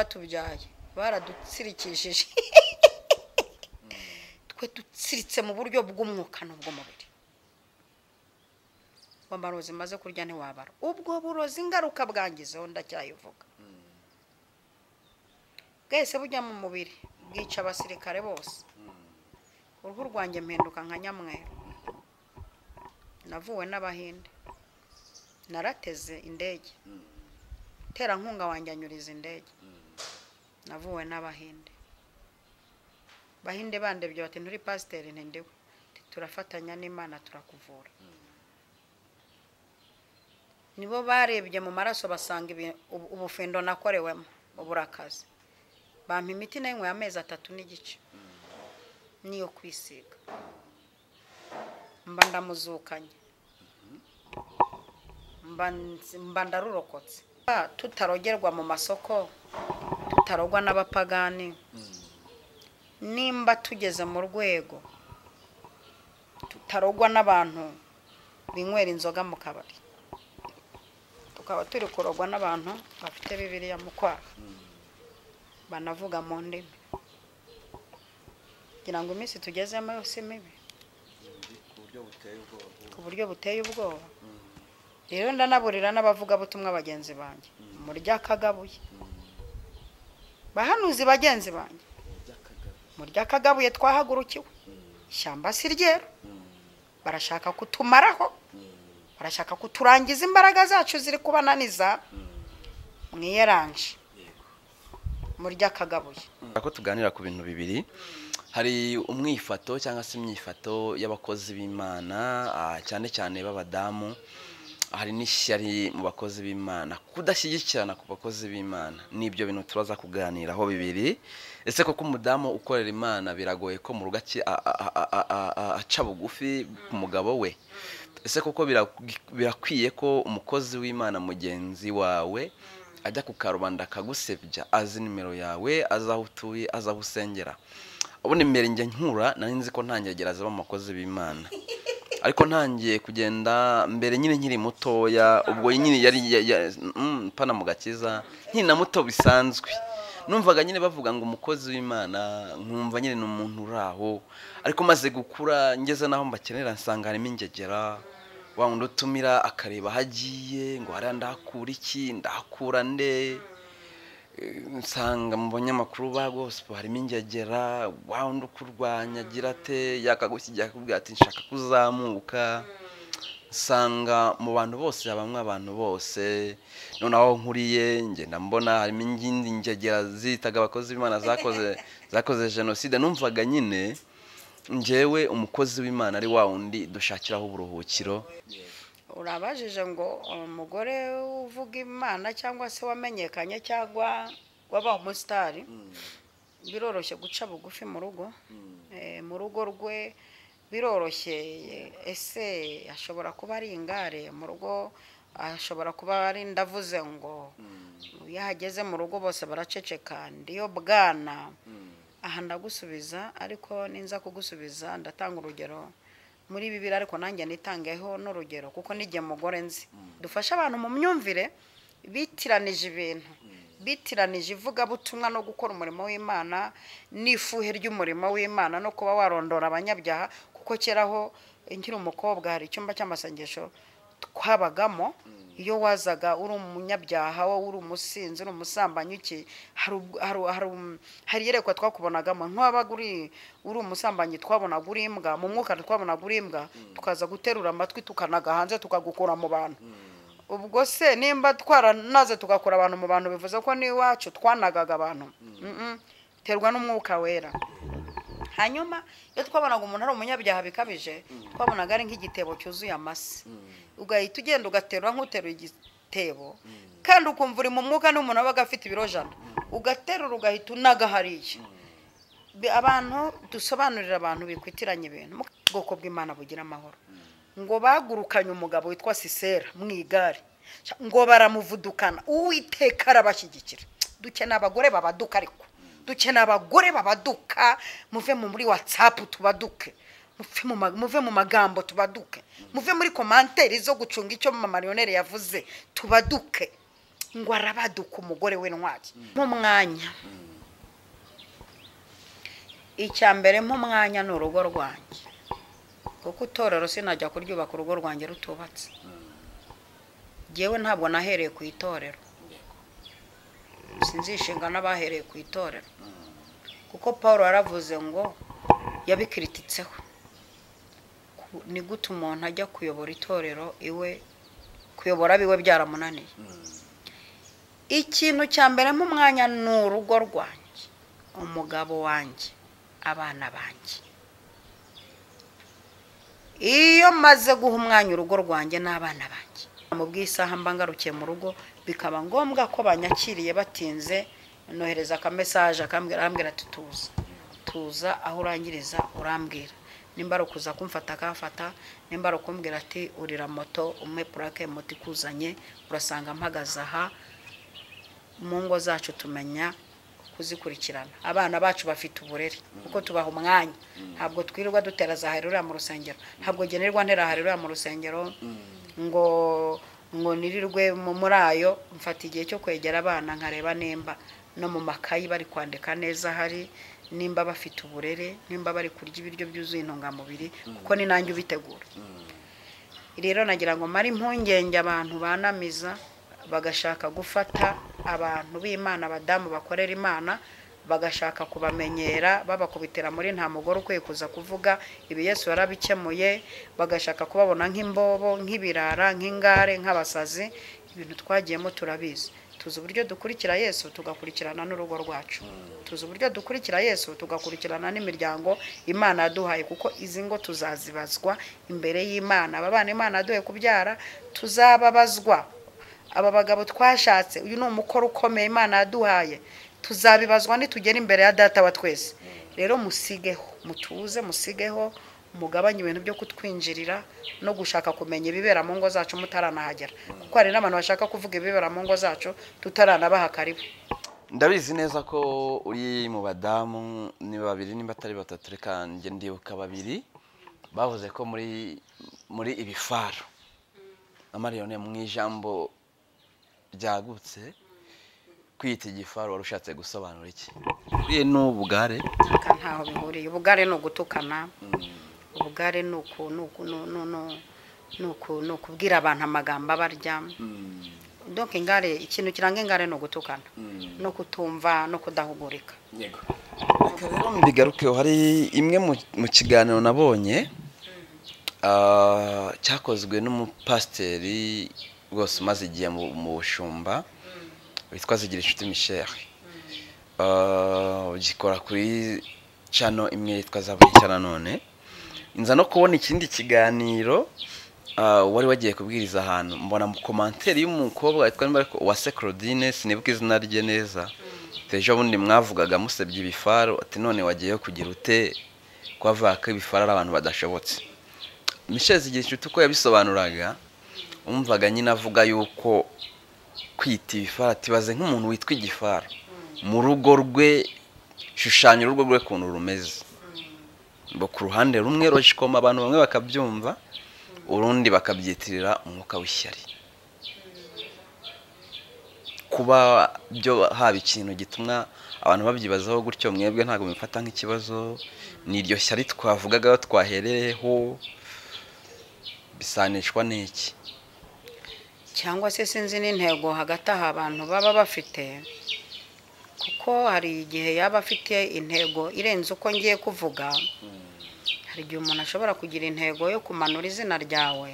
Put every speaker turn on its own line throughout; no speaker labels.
batubyaye baradutsirikishije twe dutsiritse mu buryo bw'umwuka n'ubw'umubiri ngo amarozi maze kurya ntiwabara ubwo burozi ingaruka bwangizeho ndacyayivuga bwese bujya mu mubiri bwica abasirikare bose uruhu rwanjye mpinduka nka nyamweru navuwe n'abahinde narateze indege terankunga wanjye anyuriza indege navuwe n'abahinde bahinde bandebye bati nturi pasiteri ntindiwe turafatanya n'imana turakuvura nibo barebye mu maraso basanga ibi- ubu- ubufindo nakorewemo uburakazi bampa imiti nayinyweye amezi atatu n'igice niyo kwisiga mba ndamuzukanye mba nzi- mba ndarurokotse Ah, tutarogerwa mu masoko tutarogwa n'abapagani nimba tugeze mu rwego tutarogwa n'abantu binywera inzoga mu kabari tukaba turi kurogwa n'abantu bafite bibiriya mu kwaha banavuga mu ndimi kugira ngo iminsi tugezemo yose mibi
ku buryo buteye ubwoba
ku buryo buteye ubwoba rero ndanaburira n'abavugabutumwa bagenzi banjye murya akagabuye bahanuzi bagenzi banjye
by'akagabo
murya akagabuye twahagurukiwe ishyamba si ryeru barashaka kutumaraho barashaka kuturangiza imbaraga zacu ziri kubananiza mwiyeranje murya akagabuye
ko tuganira ku bintu bibiri hari umwifato cyangwa se imyifato y'abakozi b'imana ah, cyane cyane b'abadamu hari n'ishyari mu bakozi b'imana kudashyigikirana ku bakozi b'imana nibyo bintu turaza kuganiraho bibiri ese koko umudamu ukorera imana biragoye ko mu rugo aki- a- a- a- a- a- a- aca bugufi ku mugabo we ese koko bira- birakwiye ko umukozi w'imana mugenzi wawe ajya ku karubanda akagusebya azi nimero yawe azi aho utuye azi aho usengera ubundi mbere njye nkura nari nzi ko ntangiye gereza abakozi b'imana ariko ntangiye kugenda mbere nyine nkiri mutoya ubwo nyine yari ya- ya- mm, pana mu gakiza nkiri na muto bisanzwe numvaga nyine bavuga ngo umukozi w'imana nkumva nyine ni umuntu uri aho ariko maze gukura ngeze n'aho mbakenera nsanga harimo ingegera wa wundi utumira akareba aho agiye ngo hariya ndahakura iki ndahakura nde Eh, nsanga mu banyamakuru ba gospo harimo ingegera wa wundi ukurwanya agira ate yakagushyijya akakubwira ati nshaka kuzamuka nsanga mu bantu bose habamo abantu bose noneho nkuriye ngenda mbona harimo ingindi ngegera zitaga abakozi b'imana zakoze zakoze jenoside numvaga nyine njyewe umukozi w'imana ari wa wundi dushakiraho uburuhukiro
urabajije ngo umugore uvuga imana cyangwa se wamenyekanye cyangwa wabaye umusitari biroroshye guca bugufi mu rugo Eh, mu rugo rwe biroroshye ese ashobora kuba ari ingare mu rugo ashobora kuba ari ndavuze ngo iyo ahageze mu rugo bose baraceceka ndiyo bwana aha ndagusubiza ariko ninza kugusubiza ndatanga urugero muri bibiri ariko nanjye nitangeho n'urugero kuko n'igihe mugore nzi dufashe abantu mu myumvire bitiranije ibintu bitiranije ivugabutumwa no gukora umurimo w'imana n'ifuhe ry'umurimo w'imana no kuba warondora abanyabyaha kuko kera aho nkiri umukobwa hari icyumba cy'amasengesho twabagamo iyo wazaga uri umunyabyaha wowe uri umusinzi uri umusambanyi iki hari ubwo- hari- hari um- hari iyerekwa twakubonagamo ntiwabaga uri uri umusambanyi twabonaga uri imbwa mu mwuka twabonaga uri imbwa tukaza guterura amatwi tukanaga hanze tukagukura mu bantu ubwo se nimba twaranaze tugakura abantu mu bantu bivuze ko n'iwacu twanagaga abantu Mm-mm. biterwa n'umwuka wera hanyuma iyo twabonaga umuntu ari umunyabyaha bikabije twabonaga ari nk'igitebo cyuzuye amase ugahita ugenda ugaterura nk'uteruye igitebo kandi ukumva uri mu mwuka n'umuntu wabaga afite ibiro jana ugaterura ugahita unaga hariya Bi- abantu dusobanurira abantu bikwitiranye ibintu Mu bwoko bw'imana bugira amahoro ngo bagurukanye umugabo witwa sisera mu igare Sha- ngo baramuvudukana uwiteka arabashyigikira dukeneye abagore babaduka ariko dukeneye abagore babaduka muve mu- muri watsapu tubaduke muve mu ma- muve mu magambo tubaduke muve muri komanteri zo gucunga icyo mama mariyoneri yavuze tubaduke ngo arabaduka umugore w'intwari nk'umwanya icya mbere nk'umwanya ni urugo rwanjye kuko itorero sinajya kuryubaka urugo rwanjye rutubatse ngewe ntabwo nahereye ku itorero sinzishinga n'abahereye ku itorero kuko paul yaravuze ngo yabikirititseho ni gute umuntu ajya kuyobora itorero iwe kuyobora abiwe byaramunaniye ikintu cya mbere nk'umwanya ni urugo rwanjye umugabo wanjye abana banjye iyo maze guha umwanya urugo rwanjye n'abana banjye mu bw'isaha mba ngarukiye mu rugo bikaba ngombwa ko banyakiriye batinze nohereza akamesaje akambwira ati tuza tuza aho urangiriza urambwira nimba ari ukuza kumfata akafata nimba ari ukumbwira ati urira moto umwe purake moto ikuzanye urasanga mpagaze aha mu ngo zacu tumenya kuzikurikirana abana bacu bafite uburere kuko tubaha umwanya ntabwo twirirwa dutera za harira mu rusengero ntabwo generirwa ntera harira mu rusengero ngo ngo nirirwe mu muri ayo mfata igihe cyo kwegera abana nkareba nimba no mu makayi bari kwandika neza hari nimba bafite uburere nimba bari kurya ibiryo byuzuye intungamubiri kuko ni nanjye ubitegura rero nagira ngo mare impungenge abantu banamiza bagashaka gufata abantu b'imana abadamu bakorera imana bagashaka kubamenyera babakubitira muri nta mugore ukwiye kuza kuvuga ibi yesu yarabikemuye bagashaka kubabona nk'imbobo nk'ibirara nk'ingare nk'abasazi ibintu twagiyemo turabizi tuzi uburyo dukurikira yesu tugakurikirana n'urugo rwacu tuzi uburyo dukurikira yesu tugakurikirana n'imiryango imana yaduhaye kuko izi ngo tuzazibazwa imbere y'imana aba bana imana yaduhaye kubyara tuzababazwa aba bagabo twashatse uyu ni umukoro ukomeye imana yaduhaye tuzabibazwa nitugera imbere ya data wa twese rero musigeho mutuze musigeho mugabanye ibintu byo kutwinjirira no gushaka kumenya ibibera mu ngo zacu mutaranahagera kuko hari n'abantu bashaka kuvuga ibibera mu ngo zacu tutaranabaha karibu
ndabizi neza ko uri mu badamu ni babiri nimba atari batatu reka njye ndibuka babiri bavuze ko muri muri ibi faro amariyone mu ijambo ryagutse kwita igifaro wari ushatse gusobanura iki buriye n'ubugare
aka ntaho bihuriye ubugare ni ugutukana ubugare ni uku ni uku ni uku- ni uku- ni uku- ni ukubwira abantu amagambo abarya donke ingare ikintu kiranga ingare ni ugutukana no kutumva no kudahugurika
yego reka rero mbigarukeho hari imwe mu- mu kiganiro nabonye ah, cyakozwe n'umupasiteri rwose umaze igihe mu mu bushumba witwa zigirinshuti michel Ah, ugikora kuri cano imwe yitwa zaburica nanone nza no kubona ikindi kiganiro ah, wari wagiye kubwiriza ahantu mbona mu komanteri y'umukobwa witwa nimba ariko uwase claudine sinibuka izina rye neza ejo bundi mwavugaga musebye ibifaro ati none wagiyeyo kugira ute ko avuga ko ibifaro ari abantu badashobotse mishezi igihe inshuti uko yabisobanuraga wumvaga nyine avuga yuko kwita ibifaro atibaze nk'umuntu witwa igifaro mu rugo rwe shushanya urugo rwe ukuntu rumeze ngo ku ruhande rumwe roshikoma abantu bamwe bakabyumva urundi bakabyitirira umwuka w'ishyari kuba byo haba ikintu gituma abantu babyibazaho gutyo mwebwe ntabwo mubifata nk'ikibazo ni iryo shyari twavugagaho twahereyeho bisanishwa n'iki
cyangwa se sinzi n'intego hagati aha abantu baba bafite kuko hari igihe yaba afite intego irenze uko ngiye kuvuga hari igihe umuntu ashobora kugira intego yo kumanura izina ryawe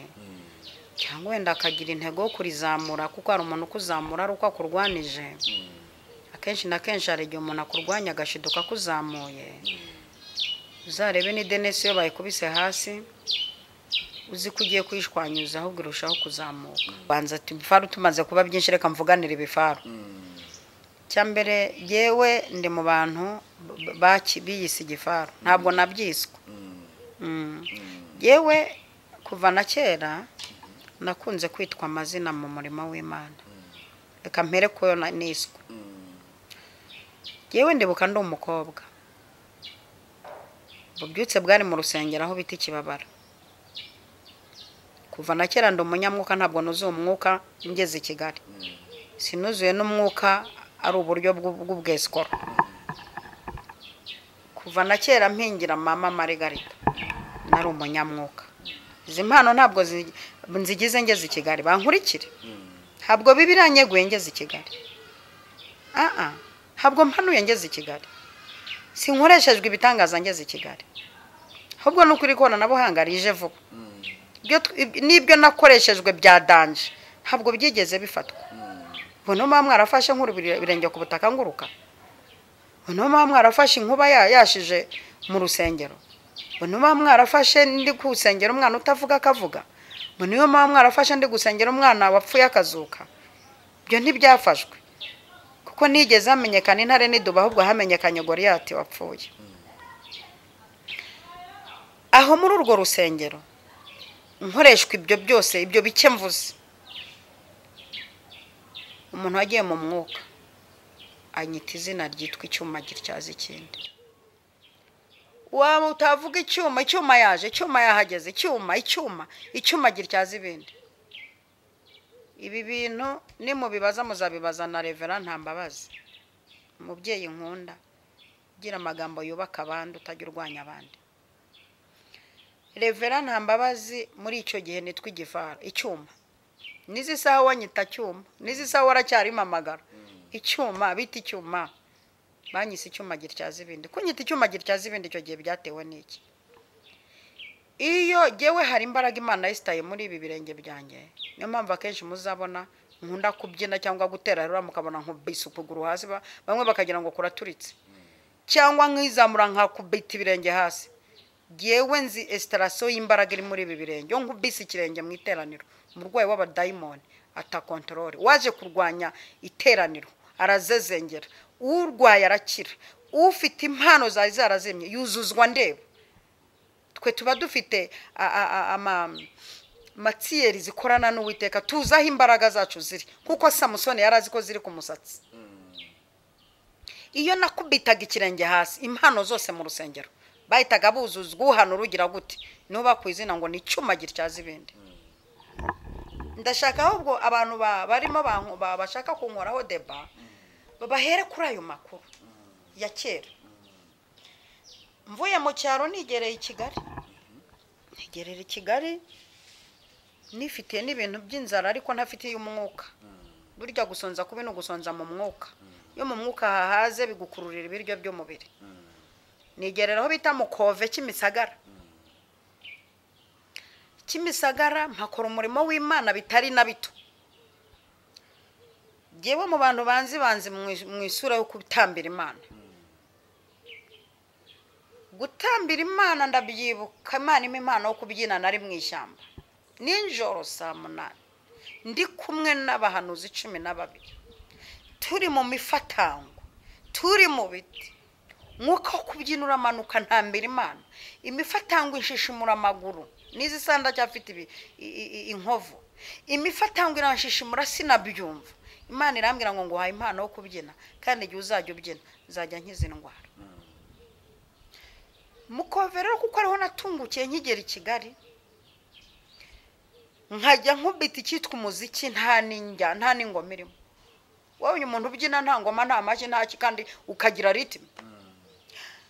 cyangwa wenda akagira intego yo kurizamura kuko hari umuntu ukuzamura ari uko akurwanije akenshi na kenshi hari igihe umuntu akurwanya agashiduka akuzamuye uzarebe ni denesi iyo bayikubise hasi uzi ko ugiye kuyishwanyuza ahubwo irushaho kuzamuka banza ati ibifaru tumaze kuba byinshi reka mvuganire ibifaru cyambere yewe ndi mu bantu b- baki- biyise igifaru ntabwo nabyiswe Mm. yewe kuva na kera nakunze kwitwa amazina mu murimo w'imana reka mpere kuyo na- niswe yewe ndibuka ndi umukobwa ububyutse bwari mu rusengero aho bita ikibabara kuva na kera ndi umunyamwuka ntabwo nuzuye umwuka ngeze i kigali sinuzuye n'umwuka ari uburyo bw'u- bw'ubwesikoro kuva na kera mpingira mama marigarita nari umunyamwuka izi mpano ntabwo zi- nzigize ngeze i kigali bankurikire ntabwo biba iranyeguye ngeze i kigali aha ntabwo mpanuye ngeze i kigali sinkoreshejwe ibitangaza ngeze i kigali ahubwo ni ukuri ikoranabuhanga rije vuba ibyo tw- ib- n'ibyo nakoreshejwe bya danje ntabwo byigeze bifatwa ubu niyo mpamvu mwarafashe nkuru birenge ku butaka nguruka ubu niyo mpamvu mwarafashe inkuba ya- yashije mu rusengero ubu niyo mpamvu mwarafashe ndi gusengera umwana utavuga akavuga ubu niyo mpamvu mwarafashe ndi gusengera umwana wapfuye akazuka ibyo ntibyafashwe kuko nigeze hamenyekana intare n'iduba ahubwo hamenyekanye goriyati wapfuye aho muri urwo rusengero nkoreshwa ibyo byose ibyo bike mvuze umuntu wagiye mu mwuka anyita izina ryitwa icyuma gityaza ikindi waba utavuga icyuma icyuma yaje icyuma yahageze icyuma icyuma icyuma gityaza ibindi ibi bintu nimubibaza muzabibaza na revera nta mbabazi umubyeyi nkunda ugira amagambo yubaka abandi utajya urwanya abandi revera nta mbabazi muri icyo gihe nitwa igifara icyuma n'izi saha wanyita cyuma n'izi saha waracyarimo amagara icyuma bita icyuma banyise icyuma gityaza ibindi kunyita icyuma gityaza ibindi icyo gihe byatewe n'iki iyo gewe hari imbaraga imana yisitaye muri ibi birenge byanjye niyo mpamvu akenshi muzabona nkunda kubyina cyangwa gutera rura mukabona nkubise ukuguru hasi ba- bamwe bakagira ngo kuraturitse cyangwa nkizamura nkakubita ibirenge hasi ngewe nzi esitarasiyo y'imbaraga iri muri ibi birenge yo nkubise ikirenge mu iteraniro umurwayi w'abadayimoni atakontorore waje kurwanya iteraniro arazezengera urwaye arakira ufite impano zari zarazimye yuzuzwa ndeba twe tuba dufite a- a- a- ama- matsiyeri zikorana n'uwiteka tuzi aho imbaraga zacu ziri nk'uko samusoni yari azi ko ziri ku musatsi iyo nakubitaga ikirenge hasi impano zose mu rusengero bahitaga buzuzwa uhana urugira gute nuba ku izina ngo ni icyuma gityaza ibindi ndashaka ahubwo abantu ba- barimo banko- ba- bashaka kunkoraho deba babahere kuri ayo makuru ya kera mvuye mu cyaro nigereye i kigali ntegerera i kigali nifitiye n'ibintu by'inzara ariko ntafitiye umwuka burya gusonza kubi ni ugusonza mu mwuka iyo mu mwuka hahaze bigukururira ibiryo by'umubiri nigerera aho bita mu kove cy'imisagara cy'imisagara mpakora umurimo w'imana bitari na bito ngewe mu bantu banzi banzi mu- mu isura yo gutambira imana gutambira imana ndabyibuka imana impa impano yo kubyina nari mu ishyamba ninjoro saa munani ndi kumwe n'abahanuzi cumi na babiri turi mu mifatango turi mu biti mwuka wo kubyina uramanuka ntambira imana imifatango ishishimura amaguru n'izi saha ndacyafite ibi- i- i- i- inkovu imifatango iranshishimura sinabyumva imana irambwira ngo nguhaye impano yo kubyina kandi igihe uzajya ubyina nzajya nkiza indwara mukove rero kuko ariho natungukiye nkigera i kigali nkajya nkubita icyitwa umuziki nta n'injya nta n'ingoma irimo wowe umuntu ubyina nta ngoma nta mashyi nta ki kandi ukagira ritime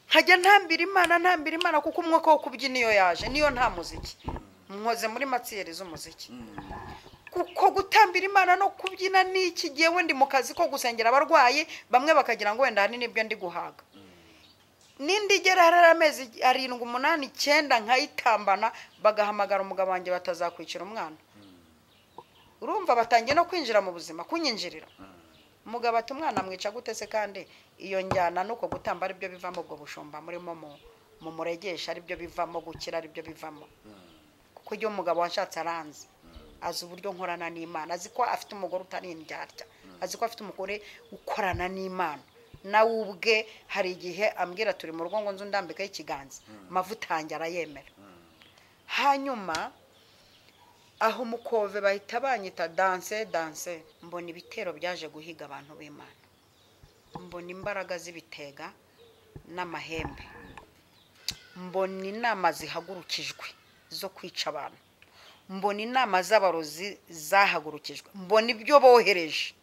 nkajya ntambira imana ntambira imana kuko umwuka wo kubyina iyo yaje niyo nta muziki nkoze muri matsiyeri z'umuziki kuko gutambira imana no kubyina ni iki gihe wenda mu kazi ko gusengera abarwayi bamwe bakagira ngo wenda ahanini nibyo ndi guhaga n'indi igera hari amezi arindwi umunani icyenda nkayitambana bagahamagara umugabo wanjye batazakwicira umwana urumva batangiye no kwinjira mu buzima kunyinjirira umugabo ati umwana mwica gute se kandi iyo njyana n'uko gutamba aribyo bivamo ubwo bushumba murimo mu- mu muregesha aribyo bivamo gukira aribyo bivamo kuko iyo umugabo washatse aranze azi uburyo nkorana n'imana azi ko afite umugore utari indyarya azi ko afite umugore ukorana n'imana nawe ubwe hari igihe ambwira turi mu rugo ngo nzu ndambikaho ikiganza amavuta yanjye arayemera hanyuma aho umukove bahita banyita danse danse mbona ibitero byaje guhiga abantu b'imana mbona imbaraga z'ibitega n'amahembe mbona inama zihagurukijwe zo kwica abantu mbona inama z'abarozi zahagurukijwe mbona ibyo bohereje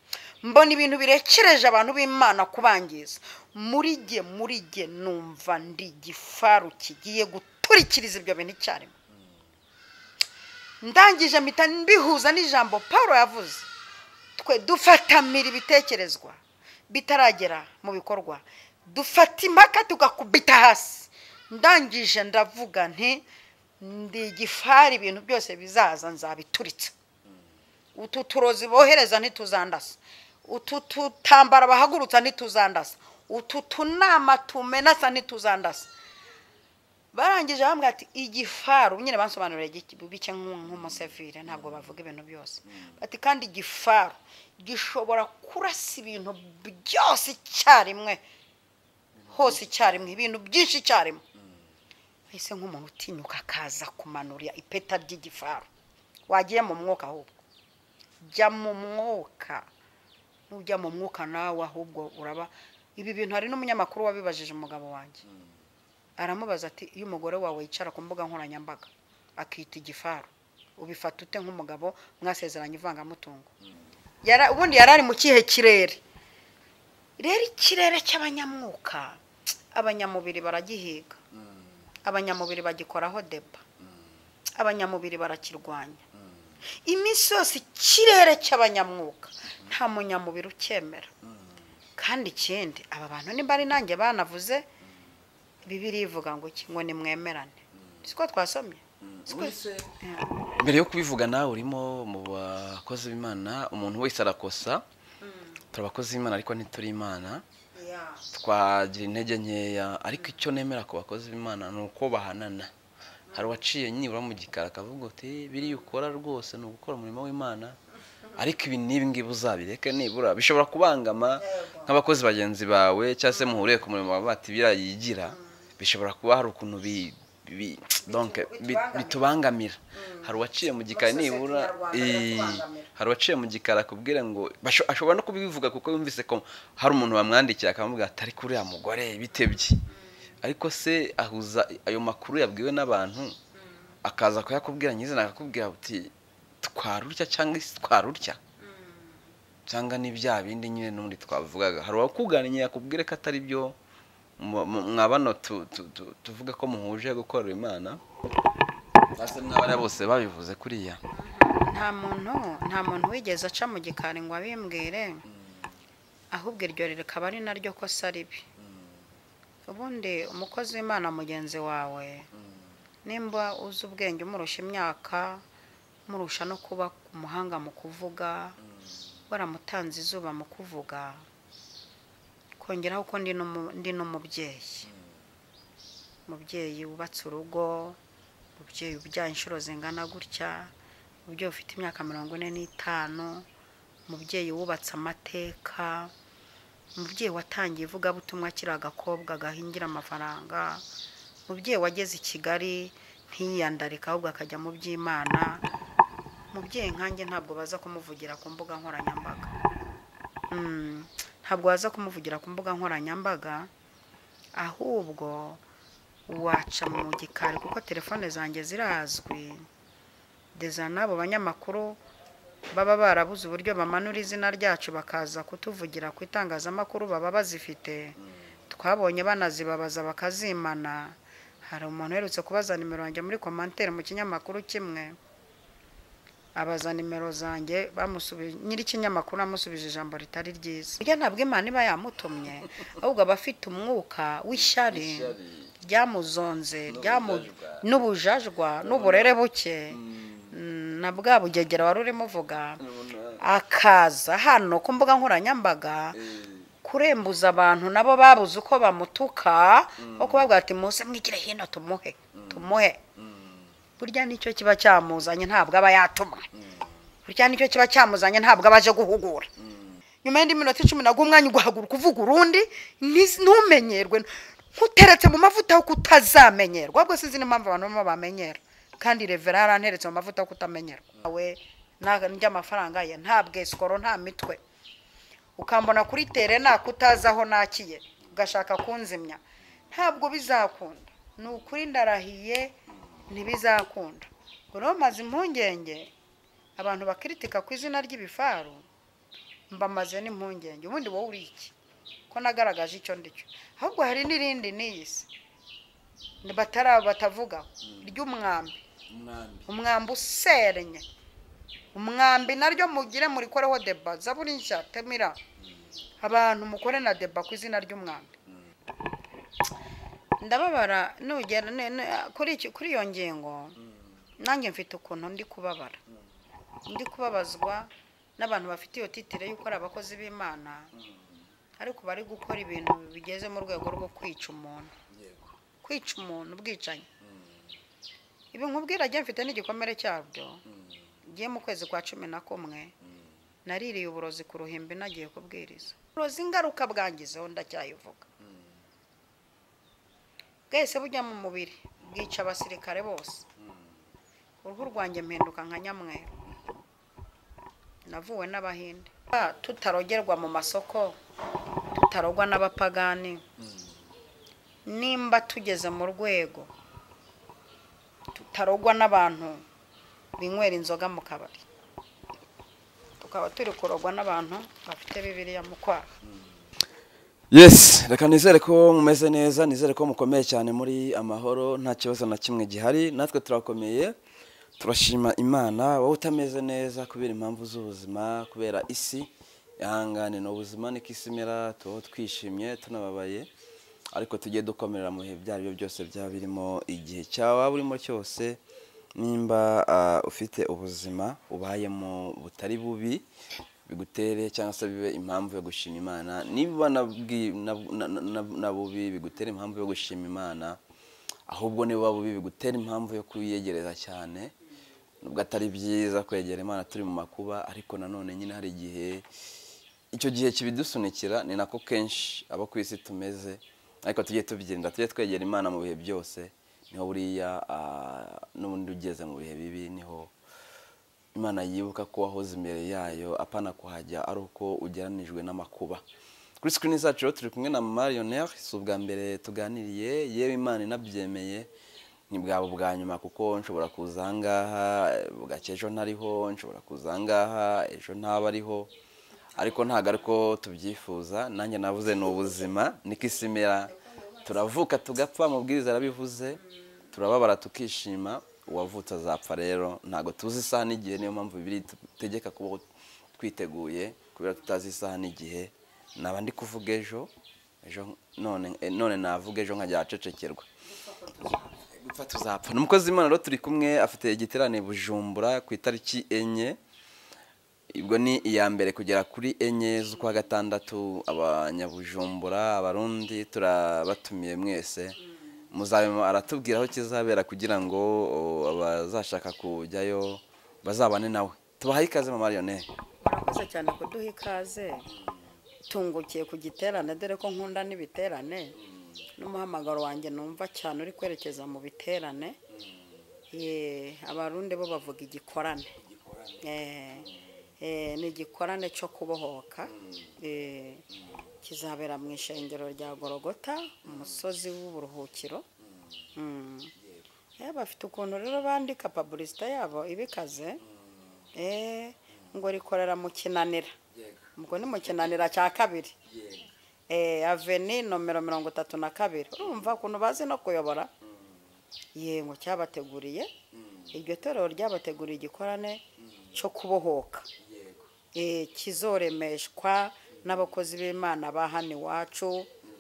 mbona ibintu birekereje abantu b'imana kubangiza muri jye muri jye numva ndi igifaru kigiye guturikiriza ibyo bintu icyarimwe ndangije mpita mbihuza n'ijambo paul yavuze twe dufatamira ibitekerezwa bitaragera mu bikorwa dufata impaka tugakubita hasi ndangije ndavuga nti ndi igifari ibintu byose bizaza nzabituritsa utu turozi bohereza ntituzandasa utu tutambara bahagurutsa ntituzandasa utu tunama tumenasa ntituzandasa barangije bambwira ati igifaru nyine bansobanurira gike- bike nk'u- nk'umusevire ntabwo bavuga ibintu byose bati kandi igifaru gishobora kurasa ibintu byose icyarimwe hose icyarimwe ibintu byinshi icyarimwe ese nk'umuntu utinyuka akaza kumanurira ipeta ry'igifaru wagiye mu mwuka ahubwo jya mu mwuka nujya mu mwuka nawe ahubwo uraba ibi bintu hari n'umunyamakuru wabibajije umugabo wanjye aramubaza ati iyo umugore wawe yicara ku mbuga nkoranyambaga akita igifaru ubifata ute nk'umugabo mwasezeranye ivangamutungo Yara- ubundi yari ari mu kihe kirere rero ikirere cy'abanyamwuka abanyamubiri baragihiga abanyamubiri bagikoraho deba abanyamubiri barakirwanya iminsi yose ikirere cy'abanyamwuka nta munyamubiri ucyemera kandi ikindi aba bantu nimba ari nanjye banavuze bibiri ivuga ngo iki ngo nimwemerane siko twasomye Siko- Yeah.
mbere yo kubivuga nawe urimo mu bakozi b'imana umuntu wese arakosa turi abakozi b'imana ariko ntituri imana
Yeah.
twagira intege nkeya ariko icyo nemera ku bakozi b'imana ni uko bahanana hari uwaciye nibura mu gikari akavuga uti biriya ukora rwose ni ugukora umurimo w'imana ariko ibi n'ibi ngibi uzabireke nibura bishobora kubangama nk'abakozi bagenzi bawe cyangwa se muhuriye ku murimo wawe bati biriya yigira bishobora kuba hari ukuntu bi- bi- donc, bi- bitubangamira hari uwaciye mu gikari
Muri sosiyete
nibura
nyarwanda
Ii,
biratubangamira.
hari uwaciye mu gikari akubwira ngo basho- ashobora no kubivuga kuko yumvise ko hari umuntu wamwandikiye akamubwira atari kuri uriya mugore bitebye ariko se ahuza ayo makuru yabwiwe n'abantu akaza kuyakubwira nyizina akakubwira ati twarurya cyangwa isi twarurya cyangwa ni bya bindi nyine n'ubundi twavugaga hari uwakuganiye akubwire ko atari byo mu- mu- mwa bano tu- tu- tu- tuvuga ko muhuje gukorera imana basa n'abariya bose babivuze kuriya
nta muntu nta muntu wigeze aca mu gikari ngo abimbwire ahubwo iryo rikaba ari naryo kosa ribi ubundi umukozi w'imana mugenzi wawe nimba uzi ubwenge umurusha imyaka murusha no kuba umuhanga mu kuvuga waramutanze izuba mu kuvuga kongeraho ko ndi n'umu- ndi n'umubyeyi umubyeyi wubatse urugo umubyeyi ubyaye inshuro zingana gutya umubyeyi ufite imyaka mirongo ine n'itanu umubyeyi wubatse amateka umubyeyi watangiye ivugabutumwa akiri agakobwa gahingira amafaranga umubyeyi wageze i kigali ntiyiyandarike ahubwo akajya mu by'imana umubyeyi nkanjye ntabwo baza kumuvugira ku mbuga nkoranyambaga Mm, ntabwo waza kumuvugira ku mbuga nkoranyambaga ahubwo waca mu gikari kuko telefone zanjye zirazwi deza n'abo banyamakuru baba barabuze uburyo bamanura izina ryacu bakaza kutuvugira ku itangazamakuru baba bazifite twabonye banazibabaza bakazimana hari umuntu uherutse kubaza nimero yanjye muri komantere mu kinyamakuru kimwe abaza nimero zanjye bamusubi nyir'ikinyamakuru amusubije ijambo ritari ryiza burya ntabwo imana iba yamutumye ahubwo aba afite umwuka w'ishyari ryamuzonze ryamu n'ubujajwa n'uburere buke Mm, na bwa bugegera wari urimo uvuga akaza hano ku mbuga nkoranyambaga kurembuza abantu nabo babuze uko bamutuka aho kubabwira ati muze mwigire hino tumuhe tumuhe burya nicyo kiba cyamuzanye ntabwo aba yatumwe burya nicyo kiba cyamuzanye ntabwo aba aje guhugura nyuma y'indi minota icumi naguha umwanya ugahaguruka uvuga urundi ntiz- ntumenyerwe nkuteretse mu mavuta y'uko utazamenyerwa ahubwo sinzi n'impamvu abantu bamwe bamenyera kandi revera yaranteretse mu mavuta y'uko utamenyerwa nawe na- ndya amafaranga ye nta bwesikoro nta mitwe ukambona kuri tere nako utazi aho nakiye ugashaka kunzimya ntabwo bizakunda ni ukuri ndarahiye ntibizakunda ngo rero maze impungenge abantu bakiritika ku izina ry'ibifaru mbamaze n'impungenge ubundi wowe uri iki ko nagaragaje icyo ndicyo ahubwo hari n'irindi n'iyi si Ni batara batavuga ry'umwambi
umwambi
umwambi userenye umwambi naryo mugire murikoreho deba zaburi nshya temira abantu mukore na deba ku izina ry'umwambi ndababara nugera ne- ne- kuri iki- kuri iyo ngingo nanjye mfite ukuntu ndi kubabara ndi kubabazwa n'abantu bafite iyo titire y'uko ari abakozi b'imana ariko bari gukora ibintu bigeze mu rwego rwo kwica umuntu
yego
kwica umuntu ubwicanyi ibi nkubwira ajya mfite n'igikomere cyabyo ngiye mu kwezi kwa cumi na kumwe naririye uburozi ku ruhimbi nagiye kubwiriza uburozi ingaruka bwangizeho ndacyayivuga bwese bujya mu mubiri bwica abasirikare bose uruhu rwanjye mpinduka nka nyamweru navuwe n'abahinde Ah, tutarogerwa mu masoko tutarogwa n'abapagani nimba tugeze mu rwego tutarogwa n'abantu binywera inzoga mu kabari tukaba turi kurogwa n'abantu bafite bibiriya mu kwaha
yes reka nizere ko mumeze neza nizere ko mukomeye cyane muri amahoro nta kibazo na kimwe gihari natwe turakomeye turashima imana wowe utameze neza kubera impamvu z'ubuzima kubera isi ihangane ni ubuzima niko isi imera tubaho twishimye tunababaye ariko tujye dukomerera mu bihe ibyo ari byo byose byaba birimo igihe cyawe waba urimo cyose nimba ah, ufite ubuzima ubayemo butari bubi bigutere cyangwa se bibe impamvu yo gushima imana niba na bwi- na- na- na- na- na bubi bigutere impamvu yo gushima imana ahubwo niba bubi bigutera impamvu yo kuyiyegereza cyane nubwo atari byiza kwegera imana turi mu makuba ariko nanone nyine hari igihe icyo gihe kibidusunikira ni nako kenshi abo ku isi tumeze ariko tujye tubyirinda tujye twegera imana mu bihe byose niho buriya ah, n'ubundi ugeze mu bihe bibi niho imana yibuka ko wahoze imbere yayo apana kuhajya ari uko ugeranijwe n'amakuba kuri sikirini zacu rero turi kumwe na mariyoneri si ubwa mbere tuganiriye yewe imana inabyemeye ntibwaba ubwa nyuma kuko nshobora kuza ahangaha bugake ejo ntariho nshobora kuza ahangaha ejo ntaba ariho ariko ntabwo ari ko tubyifuza nanjye navuze ni ubuzima niko isi imera turavuka tugapfa amabwiriza arabivuze turababara tukishima uwavutse azapfa rero ntabwo tuzi isaha n'igihe niyo mpamvu bibiri dutegeka kubaho twiteguye kubera tutazi isaha n'igihe naba ndi kuvuga ejo ejo none none navuga ejo nkajya ahacecekerwa gupfa tuzapfa ni umukozi w'imana rero turi kumwe afite igiterane i bujumbura ku itariki enye ubwo ni iya mbere kugera kuri enye z'ukwa gatandatu abanyabujumbura abarundi turabatumiye mwese muzabe aratubwira aho kizabera kugira ngo o, abazashaka kujyayo bazabane nawe tubahaye ikaze mama mariyoneri
murakoze cyane kuduha ikaze tungukiye ku giterane dore ko nkunda n'ibiterane n'umuhamagaro wanjye numva cyane uri kwerekeza mu biterane Ye, abarundi bo bavuga igikorane Eh, eh, ni igikorane cyo kubohoka Eh, kizabera mu ishengero rya gorogota umusozi w'uburuhukiro Mm. Eh, bafite ukuntu rero bandika pabulisita yabo ibikaze Eh, ngo rikorera mu kinanira ubwo ni mu kinanira cya kabiri Eh, aveni nomero mirongo itatu na kabiri urumva ukuntu bazi no kuyobora yego cyabateguriye iryo torero ryabateguriye igikorane cyo kubohoka Eh, kizoremeshwa n'abakozi b'imana ba hano iwacu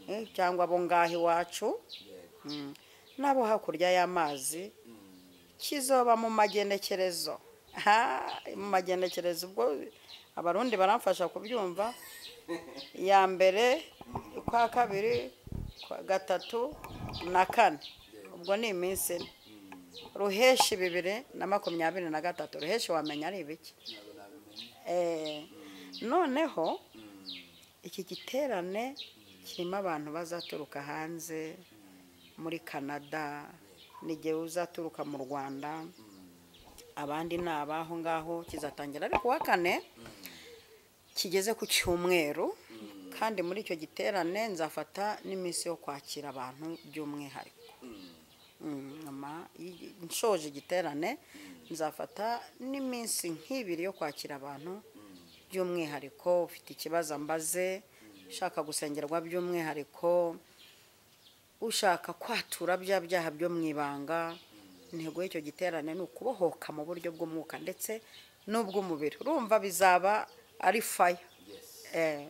eh, cyangwa abo ngaho iwacu Mm. n'abo hakurya y'amazi kizoba mu magenekerezo Ha, mu magenekerezo ubwo abarundi baramfasha kubyumva ya mbere kwa kabiri kwa gatatu na kane ubwo ni iminsi ine ruheshi bibiri na makumyabiri na gatatu ruheshi wamenya ari ibiki Eh, noneho iki giterane kirimo abantu bazaturuka hanze muri canada n'igihe uzaturuka mu rwanda abandi ni abaho ngaho kizatangira ariko uwa kane kigeze ku cyumweru kandi muri icyo giterane nzafata n'iminsi yo kwakira abantu by'umwihariko Mm, nyuma y'igi- nshoje igiterane nzafata n'iminsi nk'ibiri yo kwakira abantu by'umwihariko ufite ikibazo ambaze ushaka gusengerwa by'umwihariko ushaka kwatura bya byaha byo mu ibanga intego y'icyo giterane ni ukubohoka mu buryo bw'umwuka ndetse n'ubw'umubiri urumva bizaba ari faya Eh,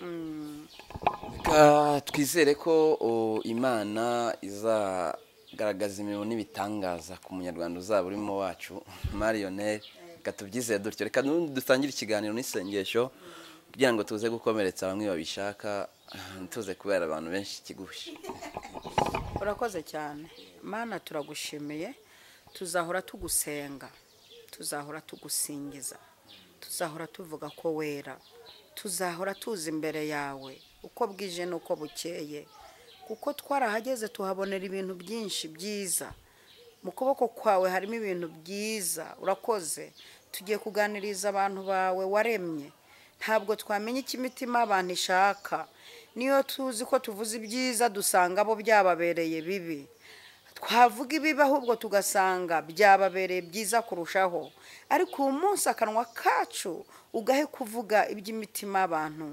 mm,
Reka twizere ko o, imana izagaragaza imirimo n'ibitangaza ku munyarwanda uzaba urimo wacu mariyoneri reka tubyizere dutyo reka nubundi dutangire ikiganiro n'isengesho kugira ngo tuze gukomeretsa bamwe babishaka tuze kubera abantu benshi ikigushi
urakoze cyane mana turagushimiye tuzahora tugusenga tuzahora tugusingiza tuzahora tuvuga ko wera tuzahora tuza imbere yawe uko bwije n'uko bukeye kuko twarahageze tuhabonera ibintu byinshi byiza mu kuboko kwawe harimo ibintu byiza urakoze tugiye kuganiriza abantu bawe waremye ntabwo twamenya icyo imitima y'abantu ishaka niyo tuzi ko tuvuze ibyiza dusanga abo byababereye bibi twavuga ibibi ahubwo tugasanga byababereye byiza kurushaho ariko uyu munsi akanwa kacu ugahe kuvuga iby'imitima y'abantu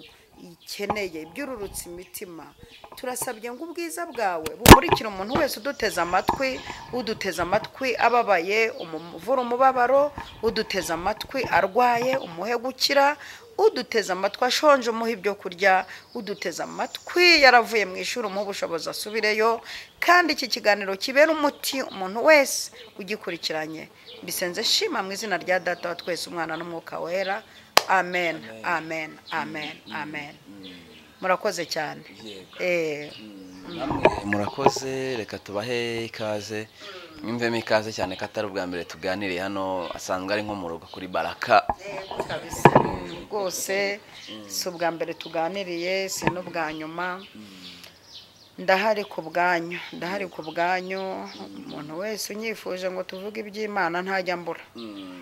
ikeneye ibyururutse imitima turasabye ngo ubwiza bwawe bukurikire umuntu wese uduteze amatwi uduteze amatwi ababaye umuvura umubabaro uduteze amatwi arwaye umuhe gukira uduteze amatwi ashonje umuha ibyo kurya uduteze amatwi yaravuye mu ishuri umuha ubushobozi asubireyo kandi iki kiganiro kibera umuti umuntu wese ugikurikiranye bisenze shima mu izina rya data wa twese umwana n'umwuka wera amen amen amen amen murakoze cyane Eh,
Namwe murakoze reka tubahe ikaze mwumvemo ikaze cyane ko atari ubwa mbere tuganiriye hano asanzwe ari nko mu rugo kuri baraka
kabisa rwose si ubwa mbere tuganiriye si n'ubwa nyuma ndahari ku bwanyu ndahari ku bwanyu umuntu wese unyifuje ngo tuvuge iby'imana ntajya mbura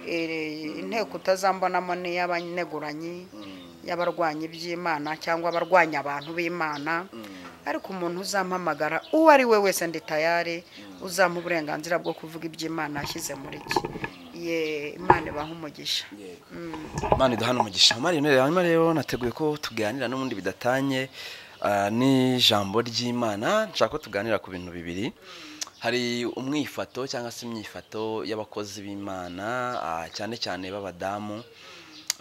Eh, inteko utazambonamo ni iy'abaneguranye y'abarwanya iby'imana cyangwa abarwanya abantu b'imana ariko umuntu uzampamagara uwo ari we wese ndi tayari uzampa uburenganzira bwo kuvuga iby'imana yashyize muri iki ye imana ibaha umugisha
imana iduhana umugisha mariyoneri hanyuma rero nateguye ko tuganira n'ubundi bidatanye ah, n'ijambo ry'imana nshaka ko tuganira ku bintu bibiri hari umwifato cyangwa se imyifato y'abakozi b'imana ah, cyane cyane b'abadamu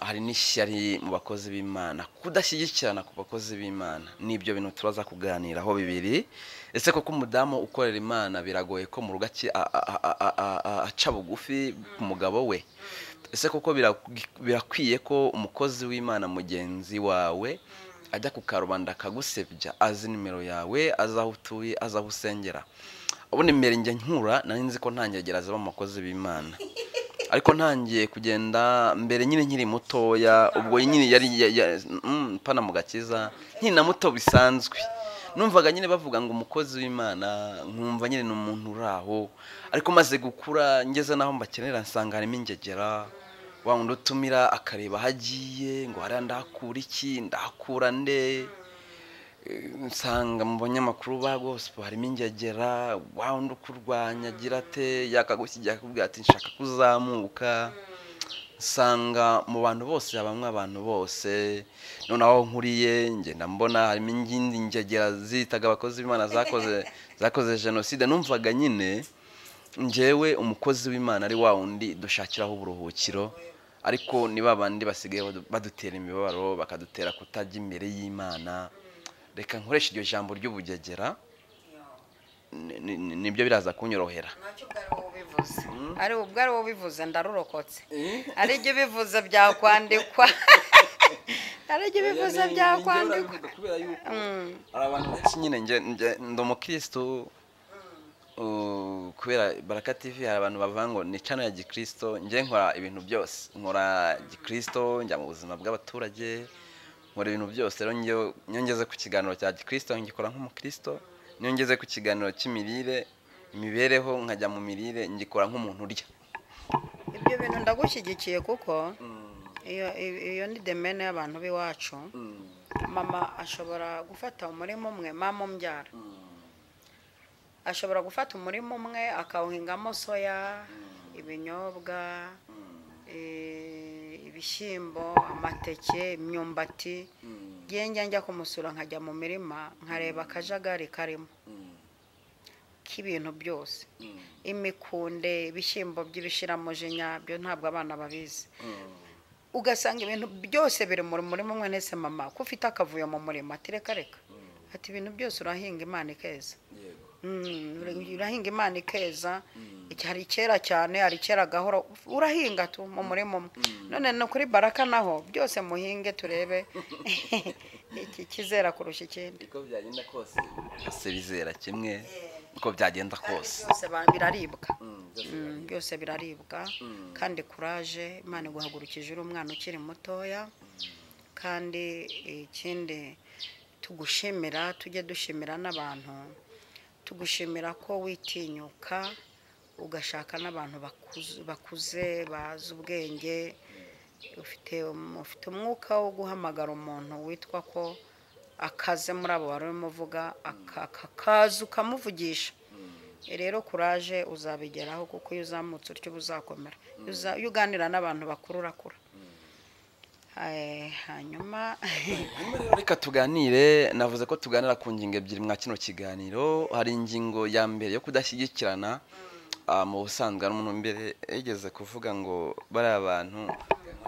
hari n'ishyari mu bakozi b'imana kudashyigikirana ku bakozi b'imana nibyo bintu turaza kuganiraho bibiri ese koko umudamu ukorera imana biragoye ko mu rugo aki- a- a- a- a- a- a- aca bugufi ku mugabo we ese koko bira- birakwiye ko umukozi w'imana mugenzi wawe ajya ku karubanda akagusebya azi nimero yawe azi aho utuye azi aho usengera ubundi mbere njya nkura nari nzi ko ntangegera zaba abakozi b'imana ariko ntangiye kugenda mbere nyine nkiri mutoya ubwo nyine yari ya- ya- mm, pana mu gakiza nkiri na muto bisanzwe numvaga nyine bavuga ngo umukozi w'imana nkumva nyine ni umuntu uri aho ariko maze gukura ngeze n'aho mbakenera nsanga harimo ingegera wa wundi utumira akareba aho agiye ngo hariya ndahakura iki ndahakura nde nsanga mu banyamakuru ba gosipo harimo ingegera wa wundi ukurwanya agira ate yakagushyijya akakubwira ati nshaka kuzamuka nsanga mu bantu bose habamo abantu bose noneho aho nkuriye ngenda mbona harimo ingindi ngegera zitaga abakozi b'imana zakoze zakoze jenoside numvaga nyine njyewe umukozi w'imana ari wa wundi dushakiraho uburuhukiro ariko ni ba bandi basigaye badu- badutera imibabaro bakadutera kutajya imbere y'imana reka nkoreshe iryo jambo ry'ubugegera ni- ni- ni- nibyo biraza kunyorohera
ntacyo ubwo ari wowe ubivuze ari ubwo ari wowe ubivuze ndarurokotse ari ibyo ubivuze byakwandikwa ari ibyo ubivuze byakwandikwa
kubera yuko
Mm.
hari abantu benshi nyine njye njye ndi umukirisitu uh, kubera baraka tv hari abantu bavuga ngo ni cano ya gikristo njye nkora ibintu byose nkora gikristo njya mu buzima bw'abaturage nkora ibintu byose rero njyewe- niyo ngeze ku kiganiro cya gikristo ngikora nk'umukristo niyo ngeze ku kiganiro cy'imirire imibereho nkajya mu mirire ngikora nk'umuntu urya
ibyo bintu ndagushyigikiye kuko iyo iyo- iyo ni demene y'abantu b'iwacu mama ashobora gufata umurima umwe mama umbyara ashobora gufata umurima umwe akawuhingamo soya ibinyobwa eh, ibihi- ibishyimbo amateke imyumbati ngiye njya njya kumusura nkajya mu mirima nkareba akajagari karimo k'ibintu byose imikunde ibishyimbo by'ibishiramujinya byo ntabwo abana babizi ugasanga ibintu byose biri mu murima umwe nese mama ko ufite akavuyo mu murima ati reka reka ati ibintu byose urahinga imana ikeza
yego
Mm, urahinga imana ikeza Iki- hari kera cyane hari kera gahoro urahinga tu mu murima umwe none no kuri baraka naho byose muhinge turebe iki kizera kurusha ikindi
uko byagenda kose byose bizera kimwe uko byagenda kose
byose ba- biraribwa
Mm, byose
Mm, byose biraribwa kandi kuraje imana iguhagurukije uri umwana ukiri mutoya kandi ikindi tugushimira tujye dushimira n'abantu tugushimira ko witinyuka ugashaka n'abantu bakuze- bakuze bazi ubwenge ufite ufite umwuka wo guhamagara umuntu witwa ko akaze muri abo wari urimo uvuga aka- akakaza ukamuvugisha rero kuraje uzabigeraho kuko iyo uzamutse utyo uba uzakomera Iyo uza- iyo uganira n'abantu bakuru urakura Eh, hanyuma
hanyuma rero reka tuganire navuze ko tuganira ku ngingo ebyiri mwa kino kiganiro hari ingingo ya mbere yo kudashyigikirana ah, mu busanzwe hari umuntu mbere yigeze kuvuga ngo bariya bantu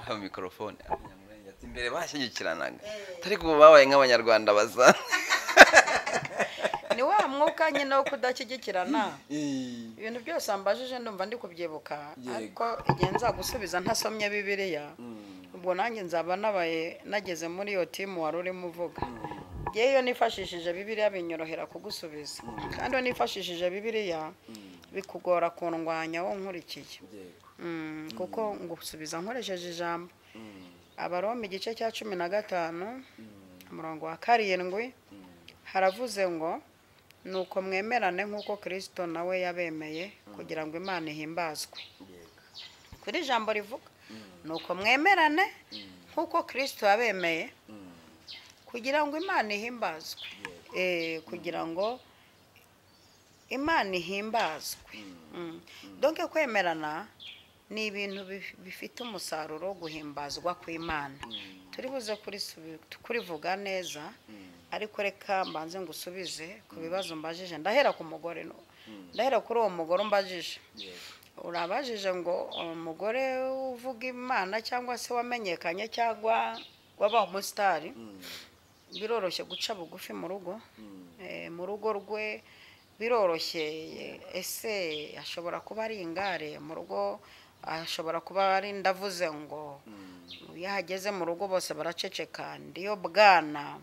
nka mikorofone Abanyamulenge ati, mbere bashyigikiranaga ariko ubu babaye nk'abanyarwanda baza
ni wa mwuka nyine wo kudashyigikirana ibintu byose mbajije ndumva ndi kubyibuka
Yego.
ariko igihe nzagusubiza ntasomye bibiliya ubwo nanjye nzaba nabaye nageze muri iyo timu wari urimo uvuga ngewe iyo nifashishije bibiliya binyorohera kugusubiza kandi iyo nifashishije bibiliya bikugora kundwanya wo nkurikiye Mm, kuko ngusubiza nkoresheje ijambo abaroma igice cya cumi na gatanu umurongo wa karindwi haravuze ngo nuko mwemerane nk'uko kirisito nawe yabemeye kugira ngo imana ihimbazwe kuri ijambo rivuga nuko mwemerane nk'uko kirisito yabemeye kugira ngo imana ihimbazwe Eh, kugira ngo imana ihimbazwe Mm. donke kwemerana ni ibintu bif- bifite umusaruro wo guhimbazwa kw'imana turi buze kurisubi- kurivuga neza ariko reka mbanze ngusubize ku bibazo mbajije ndahera ku mugore no- ndahera kuri uwo mugore umbajije urabajije ngo umugore uvuga imana cyangwa se wamenyekanye cyangwa wabaye umusitari biroroshye guca bugufi mu rugo Eh, mu rugo rwe biroroshye ese ashobora kuba ari ingare mu rugo ashobora kuba ari ndavuze ngo iyo ahageze mu rugo bose baraceceka ndiyo bwana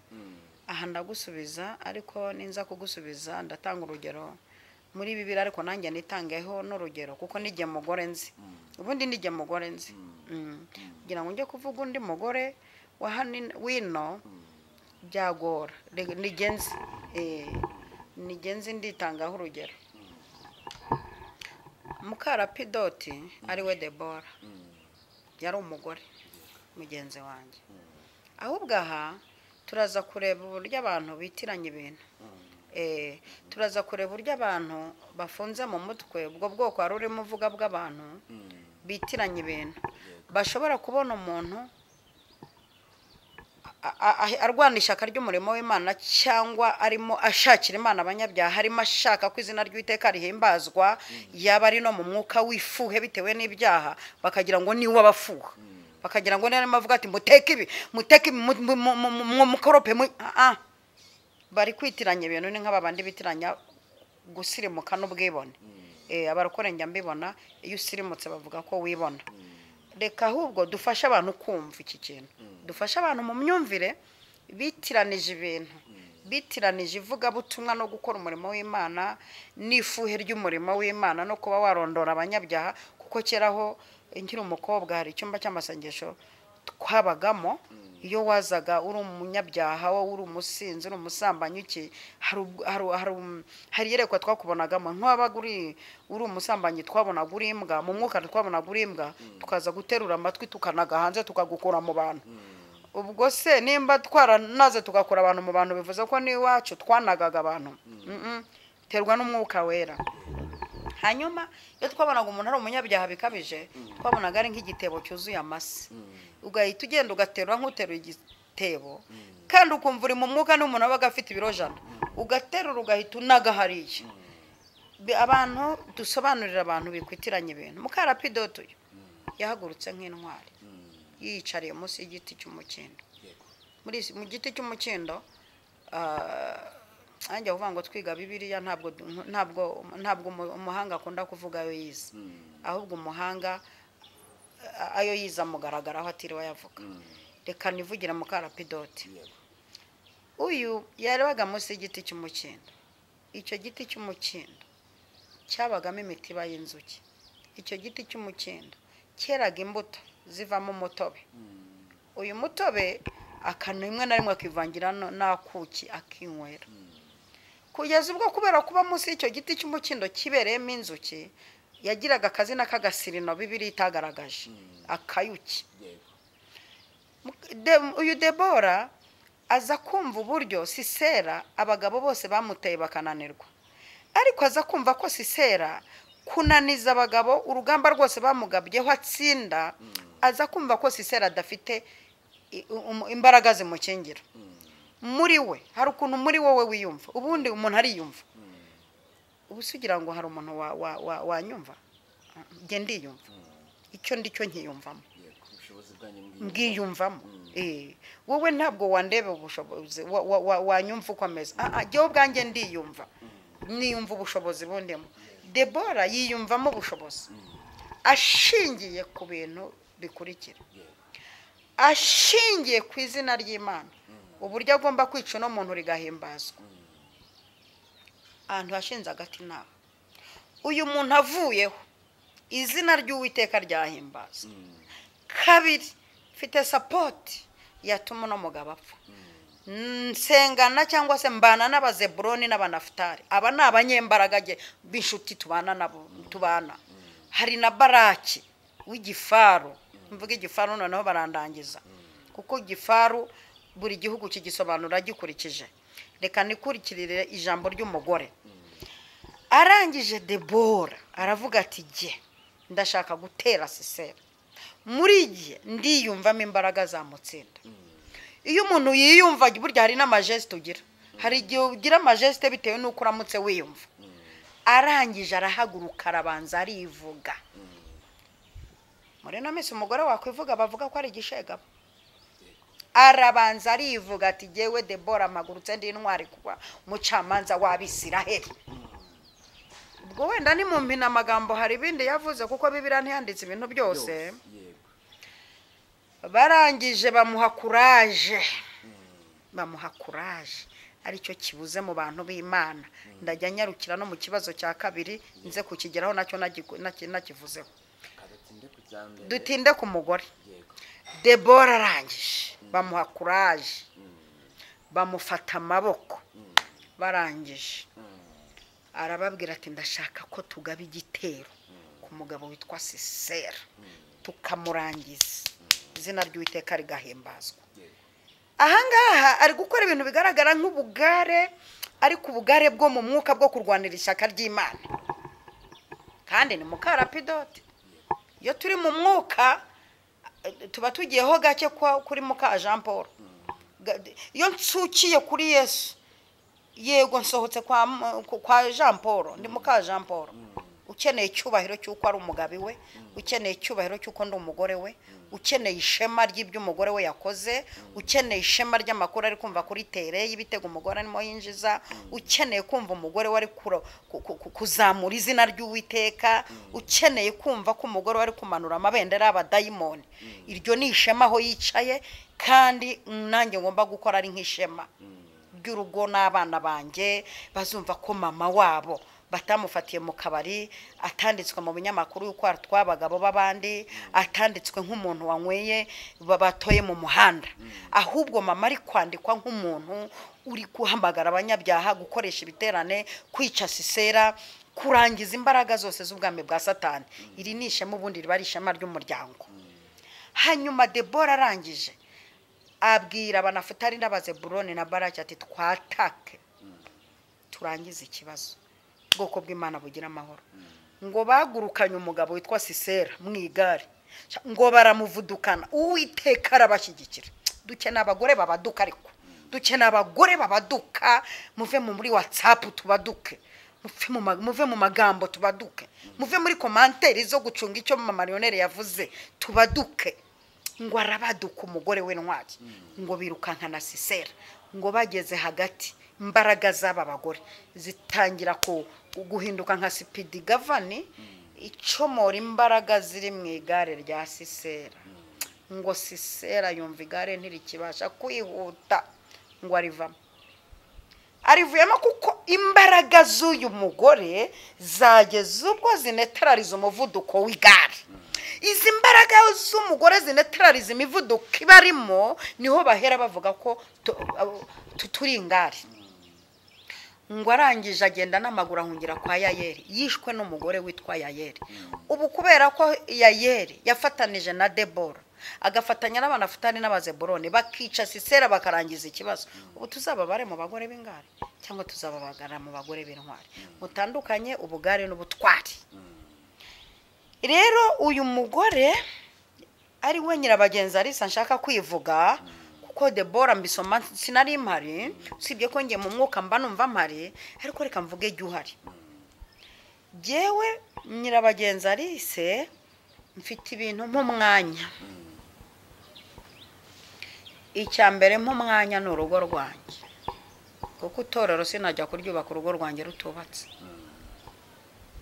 aha ndagusubiza ariko ninza kugusubiza ndatanga urugero muri bibiri ariko nanjye nitangeho n'urugero kuko nijye mugore nzi ubundi nijye mugore nzi Mm. kugira ngo njye kuvuga undi mugore wa hano in- wino byagora Re- nigenzi eh, nigenzi nditangaho urugero mukarapidoti ari we debora yari umugore mugenzi wanjye ahubwo aha turaza kureba uburyo abantu bitiranya ibintu Eh, turaza kureba uburyo abantu bafunze mu mutwe ubwo bwoko wari urimo uvuga bw'abantu bitiranya ibintu bashobora kubona umuntu a- a- a- arwana ishyaka ry'umurimo w'imana cyangwa arimo ashakira imana abanyabyaha arimo ashaka ko izina ry'uwiteka rihimbazwa yaba ari no mu mwuka w'ifuhe bitewe n'ibyaha bakagira ngo ni abafuha bakagira ngo niba arimo avuga ati muteke ibi muteke ibi mu- mu- mu- mu- mu- mukorope mu- ah, ah." bari kwitiranya ibintu ni nk'aba bandi bitiranya gusirimuka n'ubwibone Eh, abarukorengya mbibona iyo usirimutse bavuga ko wibona reka ahubwo dufashe abantu kumva iki kintu dufashe abantu mu myumvire bitiranije ibintu bitiranije ivugabutumwa no gukora umurimo w'imana n'ifuhe ry'umurimo w'imana no kuba warondora abanyabyaha kuko keraho nkiri umukobwa hari icyumba cy'amasengesho twabagamo iyo wazaga uri umunyabyaha wowe uri umusinzi uri umusambanyi iki hari ubwo- hari- hari um- hari iyerekwa twakubonagamo nk'uwabaga uri uri umusambanyi twabonaga uri imbwa mu mwuka twabonaga uri imbwa tukaza guterura amatwi tukanaga hanze tukagukura mu bantu ubwo se nimba twaranaze tugakura abantu mu bantu bivuze ko n'iwacu twanagaga abantu Mm-mm. terwa n'umwuka wera hanyuma iyo twabonaga umuntu ari umunyabyaha bikabije twabonaga ari nk'igitebo cyuzuye amase ugahita ugenda ugaterura nk'uteruye igitebo kandi ukumva uri mu mwuka n'umuntu aba afite ibiro jana ugaterura ugahita unaga hariya Bi- abantu dusobanurira abantu bikwitiranye ibintu mukarapido tuyo yahagurutse nk'intwari yiyicariye munsi y'igiti cy'umukindo
yego
muri isi- mu giti cy'umukindo nanjye kuvuga ngo twiga bibiliya ntabwo du- ntabwo ntabwo umu- umuhanga akunda kuvuga ayo yize ahubwo umuhanga ah, ayo yize amugaragaraho atiriwe ayavuga reka nivugira mukarapidote
yego
uyu yarebaga munsi y'igiti cy'umukindo icyo giti cy'umukindo cyabagamo imitiba y'inzuki icyo giti cy'umukindo cyeraga imbuto zivamo umutobe uyu mutobe akantu rimwe na rimwe akivangira no- n'akuki akinywera kugeza ubwo kubera kuba munsi y'icyo giti cy'umukindo kibereyemo inzuki yagiraga akazina k'agasirino bibiri itagaragaje akayuki
yego
De- uyu debora aza kumva uburyo sisera abagabo bose bamuteye bakananirwa ariko aza kumva ko sisera kunaniza abagabo urugamba rwose bamugabyeho atsinda aza kumva ko sisera adafite i- um- imbaraga zimukingira muri we hari ukuntu muri wowe wiyumva ubundi umuntu ariyumva ubu se ugira ngo hari umuntu wa- wa- wa- wanyumva njye ndiyumva icyo ndicyo nkiyumvamo
yego ubushobozi bwanyu mbwiyumvamo.
mbwiyumvamo Eh, wowe ntabwo wandeba ubushobozi wa- wa- wa- wanyumva uko ameze Ah, ah, jyewe ubwanjye ndiyumva niyumva ubushobozi bundimo debora yiyumvamo ubushobozi ashingiye ku bintu bikurikira
yego
ashingiye ku izina ry'imana uburyo agomba kwica uno muntu rigahimbazwa ahantu hashinze agati nawe uyu muntu avuyeho izina ry'uwiteka ryahimbaza kabiri mfite sapoti yatuma uno mugabo apfa nsengana cyangwa se mbana n'abazeburoni n'abanafutari aba ni abanyembaraga ge- b'inshuti tubana nabo tubana hari na baraki w'igifaru mvuga igifaru noneho barandangiza kuko igifaru buri gihugu kigisobanura gikurikije reka nikurikirire ijambo ry'umugore arangije debora aravuga ati jye ndashaka gutera sisera muri jye ndiyumvamo imbaraga zamutsinda iyo umuntu yiyumva burya hari n'amajeste ugira hari igihe ugira amajeste bitewe n'uko uramutse wiyumva arangije arahaguruka arabanza arivuga muri ino minsi umugore wakwivuga bavuga ko ari igishegabo arabanza arivuga ati jyewe debora mpagurutse ndi intwari kuba umucamanza w'abisiraheli ubwo wenda ni mu mpinamagambo hari ibindi yavuze kuko bibiriya ntiyanditse ibintu byose
yose yego
barangije bamuha kuraje bamuha kuraje aricyo kibuze mu bantu b'imana ndajya nyarukira no mu kibazo cya kabiri nze kukigeraho nacyo nagiku- naki- nakivuzeho
kadatinde ku cya mbere
dutinde ku mugore
yego
debora arangije bamuha kuraje bamufata amaboko barangije arababwira ati ndashaka ko tugaba igitero ku mugabo witwa sisera tukamurangiza izina ry'uwiteka rigahimbazwa
yego
ahangaha ari gukora ibintu bigaragara nk'ubugare ariko ubugare bwo mu mwuka bwo kurwanira ishyaka ry'imana kandi ni mukarapidote iyo turi mu mwuka eh, tuba tugiyeho gake kwa- kuri muka jean paul Ga- iyo nsukiye kuri yesu yego nsohotse kwa, m- ku- kwa jean paul ndi muka jean paul ukeneye icyubahiro cy'uko ari umugabi we ukeneye icyubahiro cy'uko ndi umugore we ukeneye ishema ry'ibyo umugore we yakoze ukeneye ishema ry'amakuru ari kumva kuri tere y'ibitego umugore arimo yinjiza ukeneye kumva umugore we ari kura- ku- ku- ku- kuzamura izina ry'uwiteka ukeneye kumva ko umugore we ari kumanura amabendera y'abadayimoni iryo ni ishema aho yicaye kandi nanjye ngomba gukora ari nk'ishema ry'urugo n'abana banjye bazumva ko mama wabo batamufatiye mu kabari atanditswe mu binyamakuru y'uko atwaye abagabo b'abandi atanditswe nk'umuntu wanyweye ba- batoye mu muhanda ahubwo mama ari kwandikwa nk'umuntu uri guhamagara abanyabyaha gukoresha ibiterane kwica sisera kurangiza imbaraga zose z'ubwami bwa satani iri ni ishema ubundi riba ari ishema ry'umuryango hanyuma debora arangije abwira abanafutari n'abazeburoni na baraki ati twatake turangize ikibazo ubwoko bw'imana bugira amahoro ngo bagurukanye umugabo witwa sisera mu igare ngo baramuvudukana uwiteka arabashyigikira dukeneye abagore babaduka ariko dukeneye abagore babaduka muve mu muri watsapu tubaduke muve mu ma- muve mu magambo tubaduke muve muri komanteri zo gucunga icyo mariyoneri yavuze tubaduke ngo arabaduka umugore we ntwari ngo birukankana sisera ngo bageze hagati imbaraga z'aba bagore zitangira ku guhinduka nka sipidi gavani icomora imbaraga ziri mu igare rya sisera ngo sisera yumva igare ntirikibasha kwihuta ngo arivamo arivuyemo kuko imbaraga z'uyu mugore zageze ubwo zinetarariza umuvuduko w'igare izi mbaraga z'umugore zinetarariza imivuduko iba arimo niho bahera bavuga ko tu- abo- tu- turi ingare ngo arangije agenda n'amaguru ahungira kwa yayeri yishwe n'umugore witwa yayeri ubu kubera ko yayeri yafatanije na debora agafatanya n'abanafatani n'abazeburoni bakica sisera bakarangiza ikibazo ubu tuzababare mu bagore b'ingare cyangwa tuzababagara mu bagore b'intwari mutandukanye ubugare n'ubutwari rero uyu mugore ari we nyirabagenzi arisa nshaka kwivuga kuko debora mbisoma sinari mpari usibye ko ngiye mu mwuka mba numva mpari ariko reka mvuge ijya uhari jyewe nyirabagenzi arise mfite ibintu nk'umwanya icya mbere nk'umwanya ni urugo rwanjye kuko itorero sinajya kuryubaka urugo rwanjye rutubatse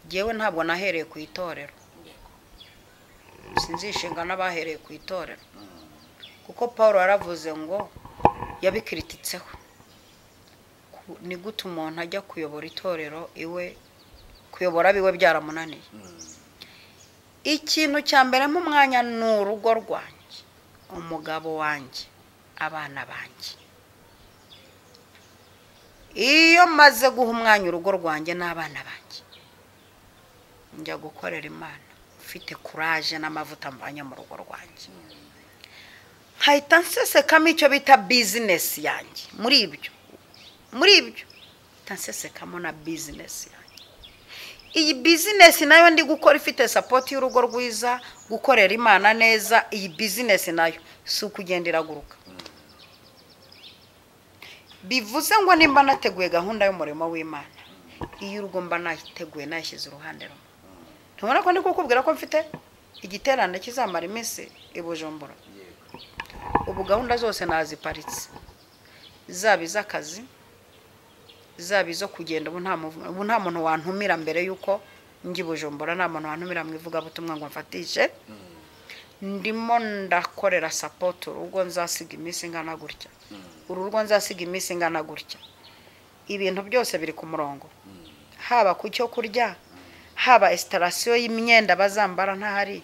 jyewe ntabwo nahereye ku itorero sinzishinga n'abahereye ku itorero kuko paul yaravuze ngo yabikirititseho Ku- ni gute umuntu ajya kuyobora itorero iwe kuyobora biwe byaramunaniye ikintu cya mbere nk'umwanya ni urugo rwanjye umugabo wanjye abana banjye iyo maze guha umwanya urugo rwanjye n'abana banjye njya gukorera imana mfite kuraje n'amavuta mvanye mu rugo rwanjye nkahita nsesekamo icyo bita bizinesi yanjye muri ibyo muri ibyo nkahita nsesekamo na bizinesi yanjye iyi bizinesi nayo ndi gukora ifite sapoti y'urugo rwiza gukorera imana neza iyi bizinesi nayo si ukugenda iraguruka bivuze ngo nimba nateguye gahunda y'umurimo w'imana iyo urwo mba nayiteguye nayishyize uruhande rumwe ntubona ko ndi kukubwira ko mfite igiterane kizamara iminsi i bujumbura ubu gahunda zose naziparitse zaba iz'akazi zaba izo kugenda ubu nta muvu- ubu nta muntu wantumira mbere y'uko njya i bujumbura nta muntu wantumira mu ivugabutumwa ngo mfatishe ndimo ndakorera sapoti urugo nzasiga iminsi ingana gutya uru rugo nzasiga iminsi ingana gutya ibintu byose biri ku murongo haba ku cyo kurya haba esitarasiyo y'imyenda bazambara ntahari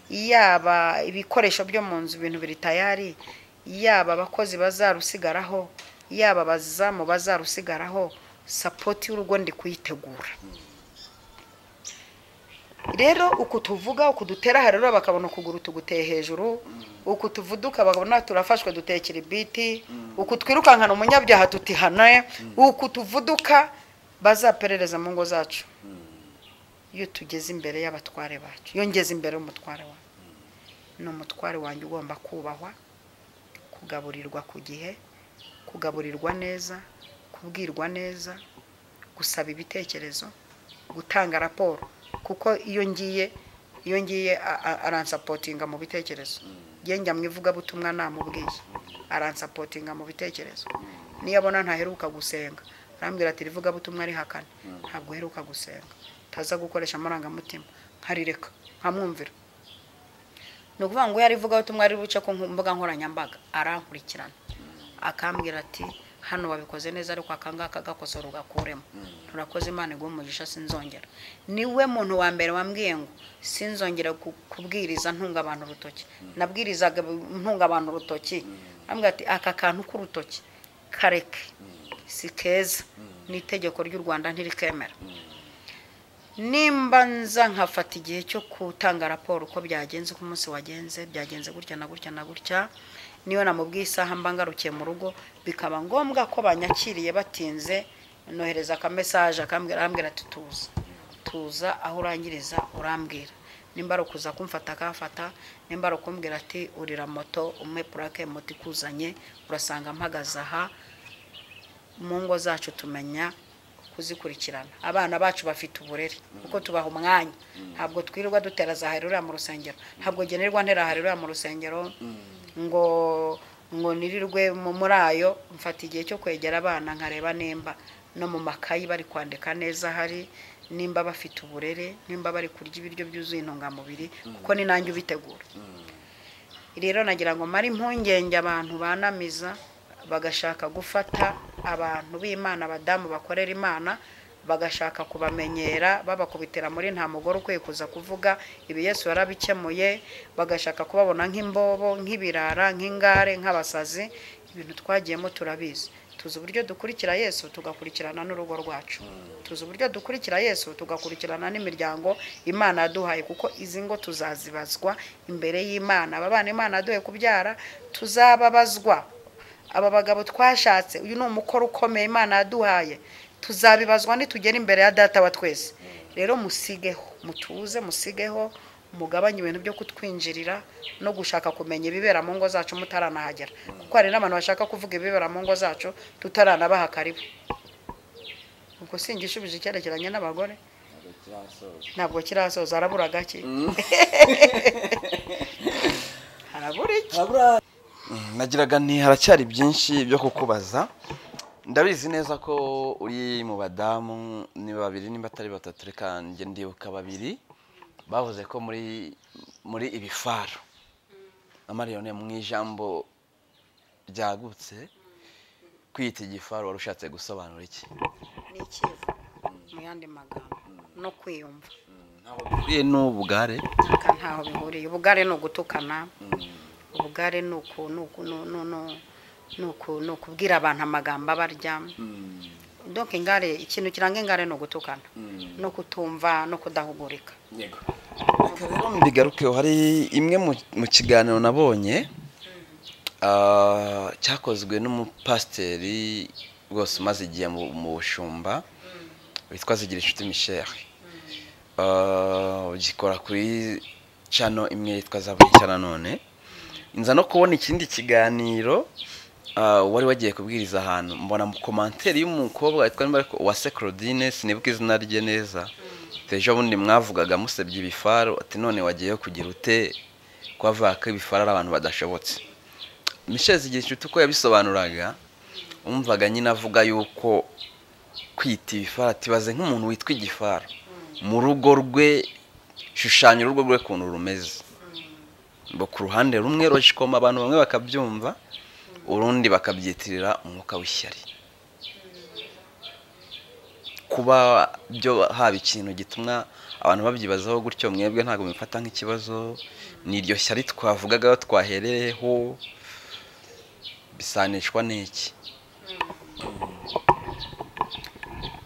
yaba ibikoresho byo mu nzu ibintu biri tayari yaba abakozi bazarusigaraho yaba abazamu bazarusigaraho sapoti y'urugo ndi kuyitegura rero uku tuvuga uku dutera aha rero bakabona ukuguru tuguteye hejuru uku tuvuduka bakabona turafashwe dutekera ibiti uku twirukankana umunyabyaha tutihane uku tuvuduka bazaperereza mu ngo zacu iyo tugeze imbere y'abatware bacu iyo ngeze imbere y'umutware wawe ni umutware wanjye ugomba kubahwa kugaburirwa ku gihe kugaburirwa neza kubwirwa neza gusaba ibitekerezo gutanga raporo kuko iyo ngiye iyo ngiye a- a- aransapotinga mu bitekerezo njye njya mu ivugabutumwa namubwiye aransapotinga mu bitekerezo niyo abona ntaheruka gusenga arambwira ati rivugabutumwa rihakane ntabwo uheruka gusenga ntaza gukoresha amarangamutima nkarireka nkamwumvira ni ukuvuga ngo yarivugaho tumwe ari buce ku mbuga nkoranyambaga arankurikirana akambwira ati hano wabikoze neza ariko akangaka gakosora ugakuremo turakoze imana iguha umugisha sinzongera niwe muntu wa mbere wambwiye ngo sinzongera ku- kubwiriza ntunga abantu urutoki nabwirizaga bu- ntunga abantu urutoki ambwira ati aka kantu k'urutoki kareke si keza ni itegeko ry'u rwanda ntirikemera nimba nza nkafata igihe cyo gutanga raporo uko byagenze uko umunsi wagenze byagenze gutya na gutya na gutya niyo namubwiye isaha mba ngarukiye mu rugo bikaba ngombwa ko banyakiriye batinze nohereza akamesaje akambwira arambwira ati tuza tuza aho urangiriza urambwira nimba ari ukuza kumfata akafata nimba ari ukumbwira ati urira moto umpe purake moto ikuzanye urasanga mpagaze aha mu ngo zacu tumenya kuzikurikirana abana bacu bafite uburere kuko tubaha umwanya ntabwo twirirwa dutera za harurira mu rusengero ntabwo ngenerwa ntera harurira mu rusengero ngo ngo nirirwe mu muri ayo mfata igihe cyo kwegera abana nkareba nimba no mu makayi bari kwandika neza hari nimba bafite uburere nimba bari kurya ibiryo byuzuye intungamubiri kuko ni nanjye ubitegura rero nagira ngo mare impungenge abantu banamiza bagashaka gufata abantu b'imana abadamu bakorera imana bagashaka kubamenyera babakubitira muri nta mugore ukwiye kuza kuvuga ibi yesu yarabikemuye bagashaka kubabona nk'imbobo nk'ibirara nk'ingare nk'abasazi ibintu twagiyemo turabizi tuzi uburyo dukurikira yesu tugakurikirana n'urugo rwacu tuzi uburyo dukurikira yesu tugakurikirana n'imiryango imana yaduhaye kuko izi ngo tuzazibazwa imbere y'imana aba bana imana yaduhaye kubyara tuzababazwa aba bagabo twashatse uyu ni umukoro ukomeye imana yaduhaye tuzabibazwa nitugera imbere ya data wa twese rero musigeho mutuze musigeho mugabanye ibintu byo kutwinjirira no gushaka kumenya ibibera mu ngo zacu mutaranahagera kuko hari n'abantu bashaka kuvuga ibibera mu ngo zacu tutaranabaha karibu ubwo singishubije icyerekeranye n'abagore
ntabwo kirasoza
ntabwo kirasoza harabura gake harabura iki
harabura
nagiraga nti haracyari byinshi byo kukubaza ndabizi neza ko uri mu badamu ni babiri niba atari batatu reka njye ndibuka babiri bavuze ko muri muri ibifaro amariyone mu ijambo ryagutse kwita igifaro wari ushatse gusobanura iki
ni ikivu mu yandi magambo no kwiyumva
ntabwo bihuriye n'ubugare
aka ntaho bihuriye ubugare ni ugutukana ubugare ni uku- ni uku- ni- ni- ni- ni uku- ni ukubwira abantu amagambo abarya donc ingare ikintu kiranga ingare ni ugutukana no kutumva no kudahugurika
yego
reka rero mbigarukeho hari imwe mu- mu kiganiro nabonye ah, cyakozwe n'umupasiteri rwose umaze igihe mu mu bushumba witwa zigira inshuti michel Ah, ugikora kuri cano imwe yitwa zaburi cya nanone nza no kubona ikindi kiganiro ah, wari wagiye kubwiriza ahantu mbona mu komanteri y'umukobwa witwa nimba ariko uwase claudine sinibuka izina rye neza ejo bundi mwavugaga musebye ibifaro ati none wagiyeyo kugira ute ko bavuga ko ibifaro ari abantu badashobotse michel zigira inshuti uko yabisobanuraga wumvaga nyine avuga yuko kwita ibifara tibaze nk'umuntu witwa igifara mu rugo rwe shushanya urugo rwe ukuntu rumeze ngo ku ruhande rumwe rojikoma abantu bamwe bakabyumva urundi bakabyitirira umwuka w'ishyari kuba byo haba ikintu gituma abantu babyibazaho gutyo mwebwe ntabwo mubifata nk'ikibazo ni iryo shyari twavugaga twahereyeho bisanishwa n'iki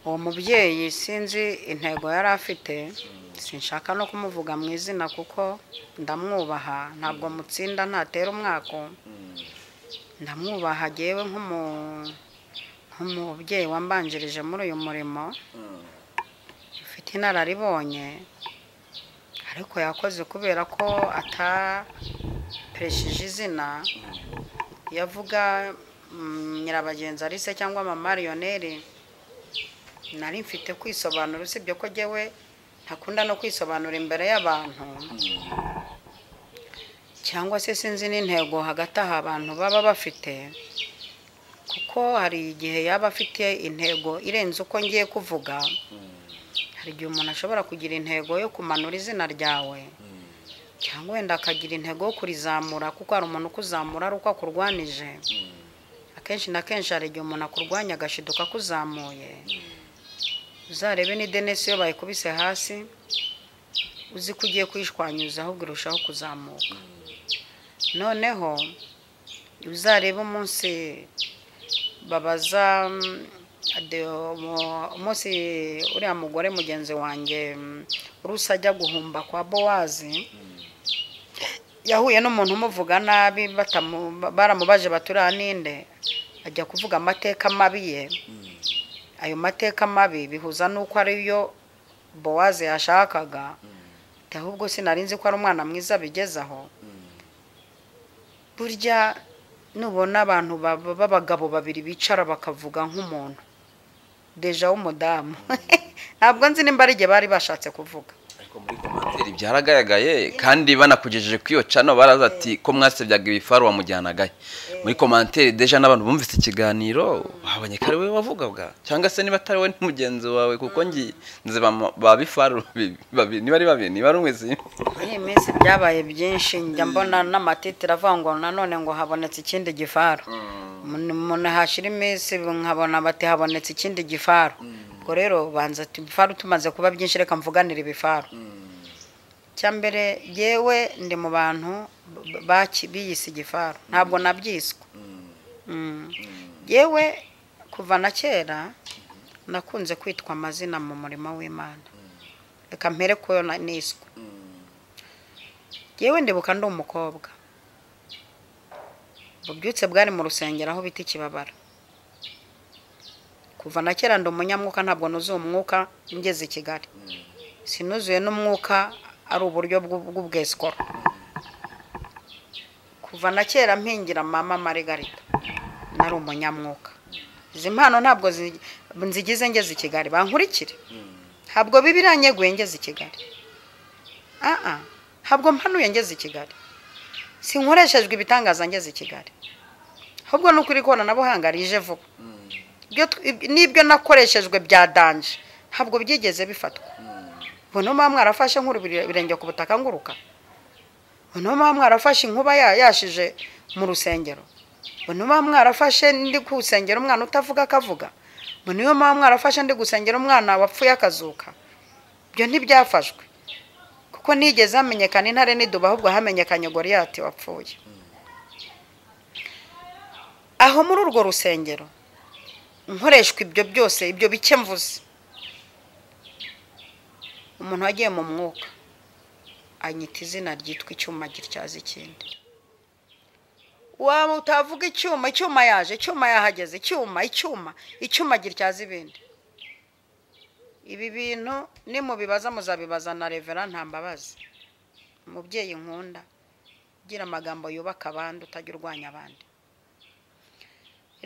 uwo mubyeyi sinzi intego yari afite sinshaka no kumuvuga mu izina kuko ndamwubaha ntabwo mutsinda ntatera umwako ndamwubaha agewe nk'umu- nk'umubyeyi wambanjirije muri uyu murimo ufite inararibonye ariko yakoze kubera ko atapereshije izina yavuga mm, nyirabagenzi arise cyangwa amamariyoneri nari mfite kwisobanura usibye ko jyewe ntakunda no kwisobanura imbere y'abantu cyangwa se sinzi n'intego hagati aha abantu baba bafite kuko hari igihe yaba afite intego irenze uko ngiye kuvuga hari igihe umuntu ashobora kugira intego yo kumanura izina ryawe cyangwa wenda akagira intego yo kurizamura kuko hari umuntu ukuzamura ari uko akurwanije akenshi na kenshi hari igihe umuntu akurwanya agashiduka akuzamuye uzarebe ni denesi iyo bayikubise hasi uzi ko ugiye kuyishwanyuza ahubwo irushaho kuzamuka noneho uzarebe umunsi babaza mm, de- umu- umunsi uriya mugore mugenzi wanjye mm, rusa ajya guhumba kwa bowazi yahuye n'umuntu umuvuga nabi batamu- baramubaje baturiya ninde ajya kuvuga amateka mabi ye ayo mateka mabi bihuza n'uko ariyo bowaze yashakaga ati ahubwo sinarinzi ko ari umwana mwiza bigeze aho burya nubona abantu baba- b'abagabo babiri bicara bakavuga nk'umuntu deja w'umudamu ntabwo nzi nimba ari igihe bari bashatse kuvuga
ariko muri komantere byaragaragaye kandi banakugejeje kuri iyo cano baraza ati ko mwasebyaga ibifaru wamujyanagayo muri komantere deja n'abantu bumvise ikiganiro babonye ko ari wowe wavugaga cyangwa se niba atari wowe ni mugenzi wawe kuko ngiye nzi ba- ba bifaru bi- babiri niba ari babiri niba ari umwe simba
muri iyi minsi byabaye byinshi njya mbona n'amatitire avuga ngo nanone ngo habonetse ikindi gifaru Mun- umuntu hashira iminsi nkabona bati habonetse ikindi gifaru ubwo rero banza ati ibifaru tumaze kuba byinshi reka mvuganire ibifaru icya mbere yewe ndi mu bantu b- baki- biyise igifaru ntabwo nabyiswe Mm. yewe kuva na kera nakunze kwitwa amazina mu murimo w'imana reka mpere kuyo na- niswe yewe ndibuka ndi umukobwa ububyutse bwari mu rusengero aho bita ikibabara kuva na kera ndi umunyamwuka ntabwo nuzuye umwuka ngeze i kigali sinuzuye n'umwuka ari uburyo bw'u- bw'ubwesikoro kuva na kera mpingira mama marigarita nari umunyamwuka izi mpano ntabwo zi- nzigize ngeze i kigali bankurikire ntabwo biba iranyeguye ngeze i kigali aha ntabwo mpanuye ngeze i kigali sinkoreshejwe ibitangaza ngeze i kigali ahubwo ni ukuri ikoranabuhanga rije vuba Ibyo tw- ib- n'ibyo nakoreshejwe bya danje ntabwo byigeze bifatwa ubu niyo mpamvu mwarafashe nkuru ibirenge ku butaka nguruka ubu niyo mpamvu mwarafashe inkuba ya- yashije mu rusengero ubu niyo mpamvu mwarafashe ndi gusengera umwana utavuga akavuga ubu niyo mpamvu mwarafashe ndi gusengera umwana wapfuye akazuka ibyo ntibyafashwe kuko ntigeze hamenyekana intare n'iduba ahubwo hamenyekanye goriyati wapfuye aho muri urwo rusengero nkoreshwa ibyo byose ibyo bike mvuze umuntu wagiye mu mwuka anyita izina ryitwa icyuma gityaza ikindi waba utavuga icyuma icyuma yaje icyuma yahageze icyuma icyuma icyuma gityaza ibindi ibi bintu nimubibaza muzabibaza na revera nta mbabazi umubyeyi nkunda ugira amagambo yubaka abandi utajya urwanya abandi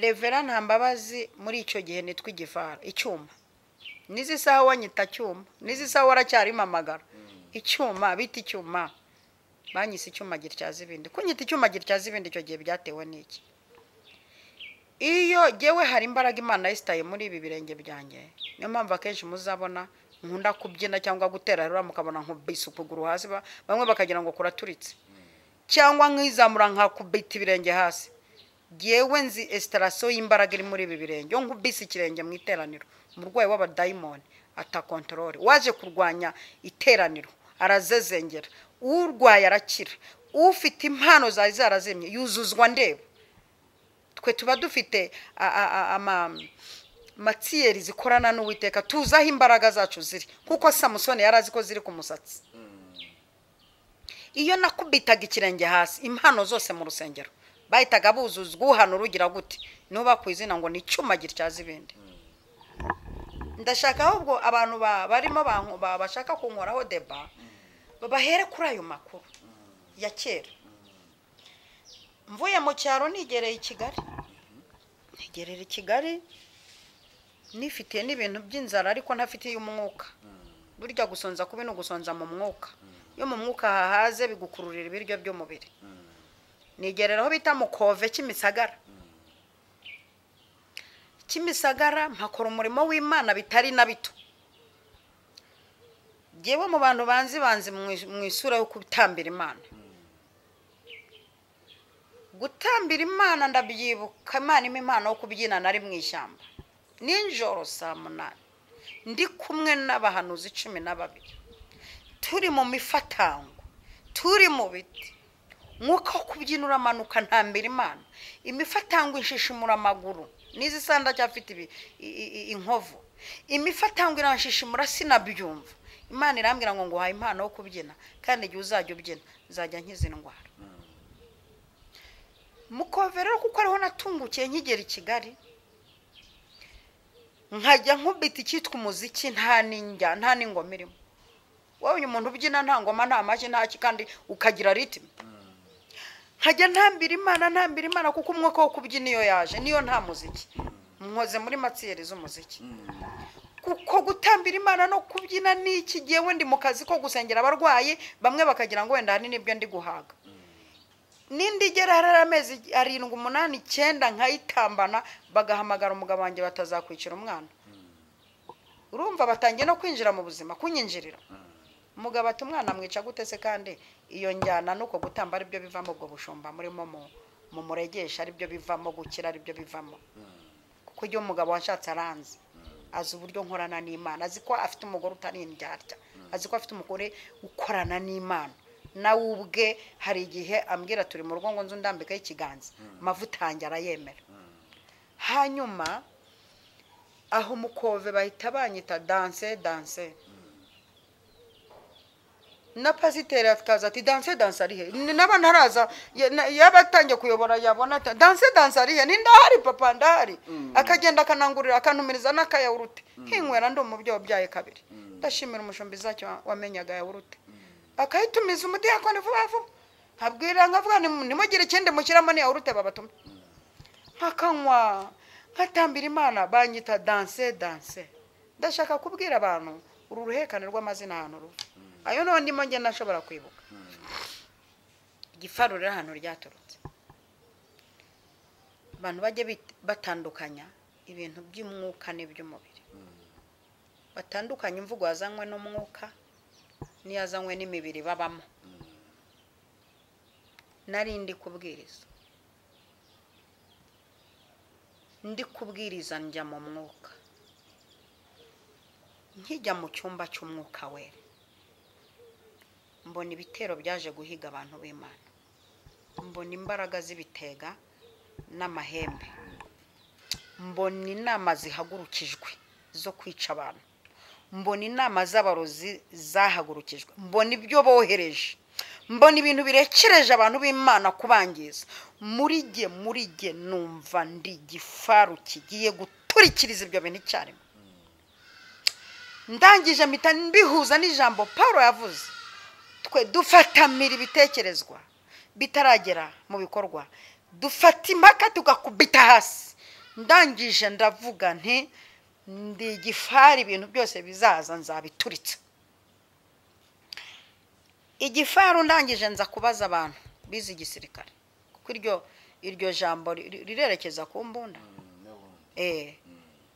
revera nta mbabazi muri icyo gihe nitwa igifaro icyuma n'izi saha wanyita cyuma n'izi saha waracyarimo amagara icyuma bita icyuma banyise icyuma gityaza ibindi kunyita icyuma gityaza ibindi icyo gihe byatewe n'iki iyo gewe hari imbaraga imana yisitaye muri ibi birenge byanjye niyo mpamvu akenshi muzabona nkunda kubyina cyangwa gutera rura mukabona nkubisukuguru hasi ba- bamwe bakagira ngo kuraturitse cyangwa nkizamura nkakubita ibirenge hasi yewe nzi esitarasiyo y'imbaraga iri muri ibi birenge iyo nkubise ikirenge mu iteraniro umurwayi w'abadayimoni atakontorore waje kurwanya iteraniro arazezengera urwaye arakira ufite impano zari zarazimye yuzuzwa ndeba twe tuba dufite a- a- a- ama- matsiyeri zikorana n'uwiteka tuzi aho imbaraga zacu ziri kuko samusoni yari azi ko ziri ku musatsi iyo nakubitaga ikirenge hasi impano zose mu rusengero bahitaga buzuzwa uhano urugira gute nuba ku izina ngo ni icyuma gityaza ibindi ndashaka ahubwo abantu ba- barimo banku- ba- bashaka kunkoraho deba babahere kuri ayo makuru ya kera mvuye mu cyaro nigereye i kigali nigerera i kigali nifitiye n'ibintu by'inzara ariko ntafitiye umwuka burya gusonza kubi ni ugusonza mu mwuka iyo mu mwuka hahaze bigukururira ibiryo by'umubiri nigerera aho bita mu kove cy'imisagara cy'imisagara mpakora umurimo w'imana bitari na bito ngewe mu bantu banzi banzi mu- mu isura yo gutambira imana gutambira imana ndabyibuka imana impa impano yo kubyina nari mu ishyamba nijoro saa munani ndi kumwe n'abahanuzi cumi na babiri turi mu mifatango turi mu biti mwuka wo kubyina uramanuka ntambira imana imifatango ishishimura amaguru n'izi saha ndacyafite ibi- i- i- i- inkovu imifatango irashishimura sinabyumva imana irambwira ngo nguhaye impano yo kubyina kandi igihe uzajya ubyina nzajya nkiza indwara mukove rero kuko ariho natungukiye nkigera i kigali nkajya nkubita icyitwa umuziki nta n'injya nta n'ingoma irimo wowe uyu muntu ubyina nta ngoma nta mashyi nta ki kandi ukagira ritime nkajya ntambira imana ntambira imana kuko umwuka wo kubyina iyo yaje niyo nta muziki nkoze muri matsiyeri z'umuziki kuko gutambira imana no kubyina ni iki gihe wenda mu kazi ko gusengera abarwayi bamwe bakagira ngo wenda hari n'ibyo ndi guhaga n'indi igera hari amezi arindwi umunani icyenda nkayitambana bagahamagara umugabo wanjye batazakwicira umwana urumva batangiye no kwinjira mu buzima kunyinjirira umugabo ati umwana mwica gute se kandi iyo njyana nuko gutamba aribyo bivamo ubwo bushumba murimo mu muregesha aribyo bivamo gukira aribyo bivamo kuko iyo umugabo washatse aranze azi uburyo nkorana n'imana azi ko afite umugore utari indyarya azi ko afite umugore ukorana n'imana nawe ubwe hari igihe ambwira turi mu rugo ngo nzu ndambikaho ikiganza amavuta yanjye arayemera hanyuma aho umukove bahita banyita danse danse na pasiteri akaza ati danse danse ari he Ni naba ntaraza ya- na- yaba atangiye kuyobora yabona ati danse danse ari he ni ndahari papa ndahari akagenda akanangurira akantumiriza n'akayawurute nkinywera ndi umubyeyi wabyaye kabiri ndashimira umushumbi zacyo wamenyaga yawurute akayitumiza umudiyakoni vuba vuba nkabwira nkavuga nti nimugire ikindi mushyiramo ni yawurute babatuma nkakanywa nkatambira imana banyita danse danse ndashaka kubwira abantu uru ruhekane rw'amazina ahantu ruva ayo niho ndimo njye nashobora kwibuka igifaru rero ahantu ryaturutse abantu bajye bit- batandukanya ibintu by'umwuka n'iby'umubiri batandukanye imvugo yazanywe n'umwuka n'iyazanywe n'imibiri babamo nari ndi kubwiriza ndi kubwiriza njya mu mwuka nkijya mu cyumba cy'umwuka wera mbona ibitero byaje guhiga abantu b'imana mbona imbaraga z'ibitega n'amahembe mbona inama zihagurukijwe zo kwica abantu mbona inama z'abarozi zahagurukijwe mbona ibyo bohereje mbona ibintu birekereje abantu b'imana kubangiza muri jye muri jye numva ndi igifaru kigiye guturikiriza ibyo bintu icyarimwe ndangije mpita mbihuza n'ijambo paul yavuze twe dufatamira ibitekerezwa bitaragera mu bikorwa dufata impaka tugakubita hasi ndangije ndavuga nti ndi igifari ibintu byose bizaza nzabituritse igifaru ndangije nza kubaza abantu bize igisirikare kuko iryo iryo jambo ri- ri- rirerekeza ku mbunda eh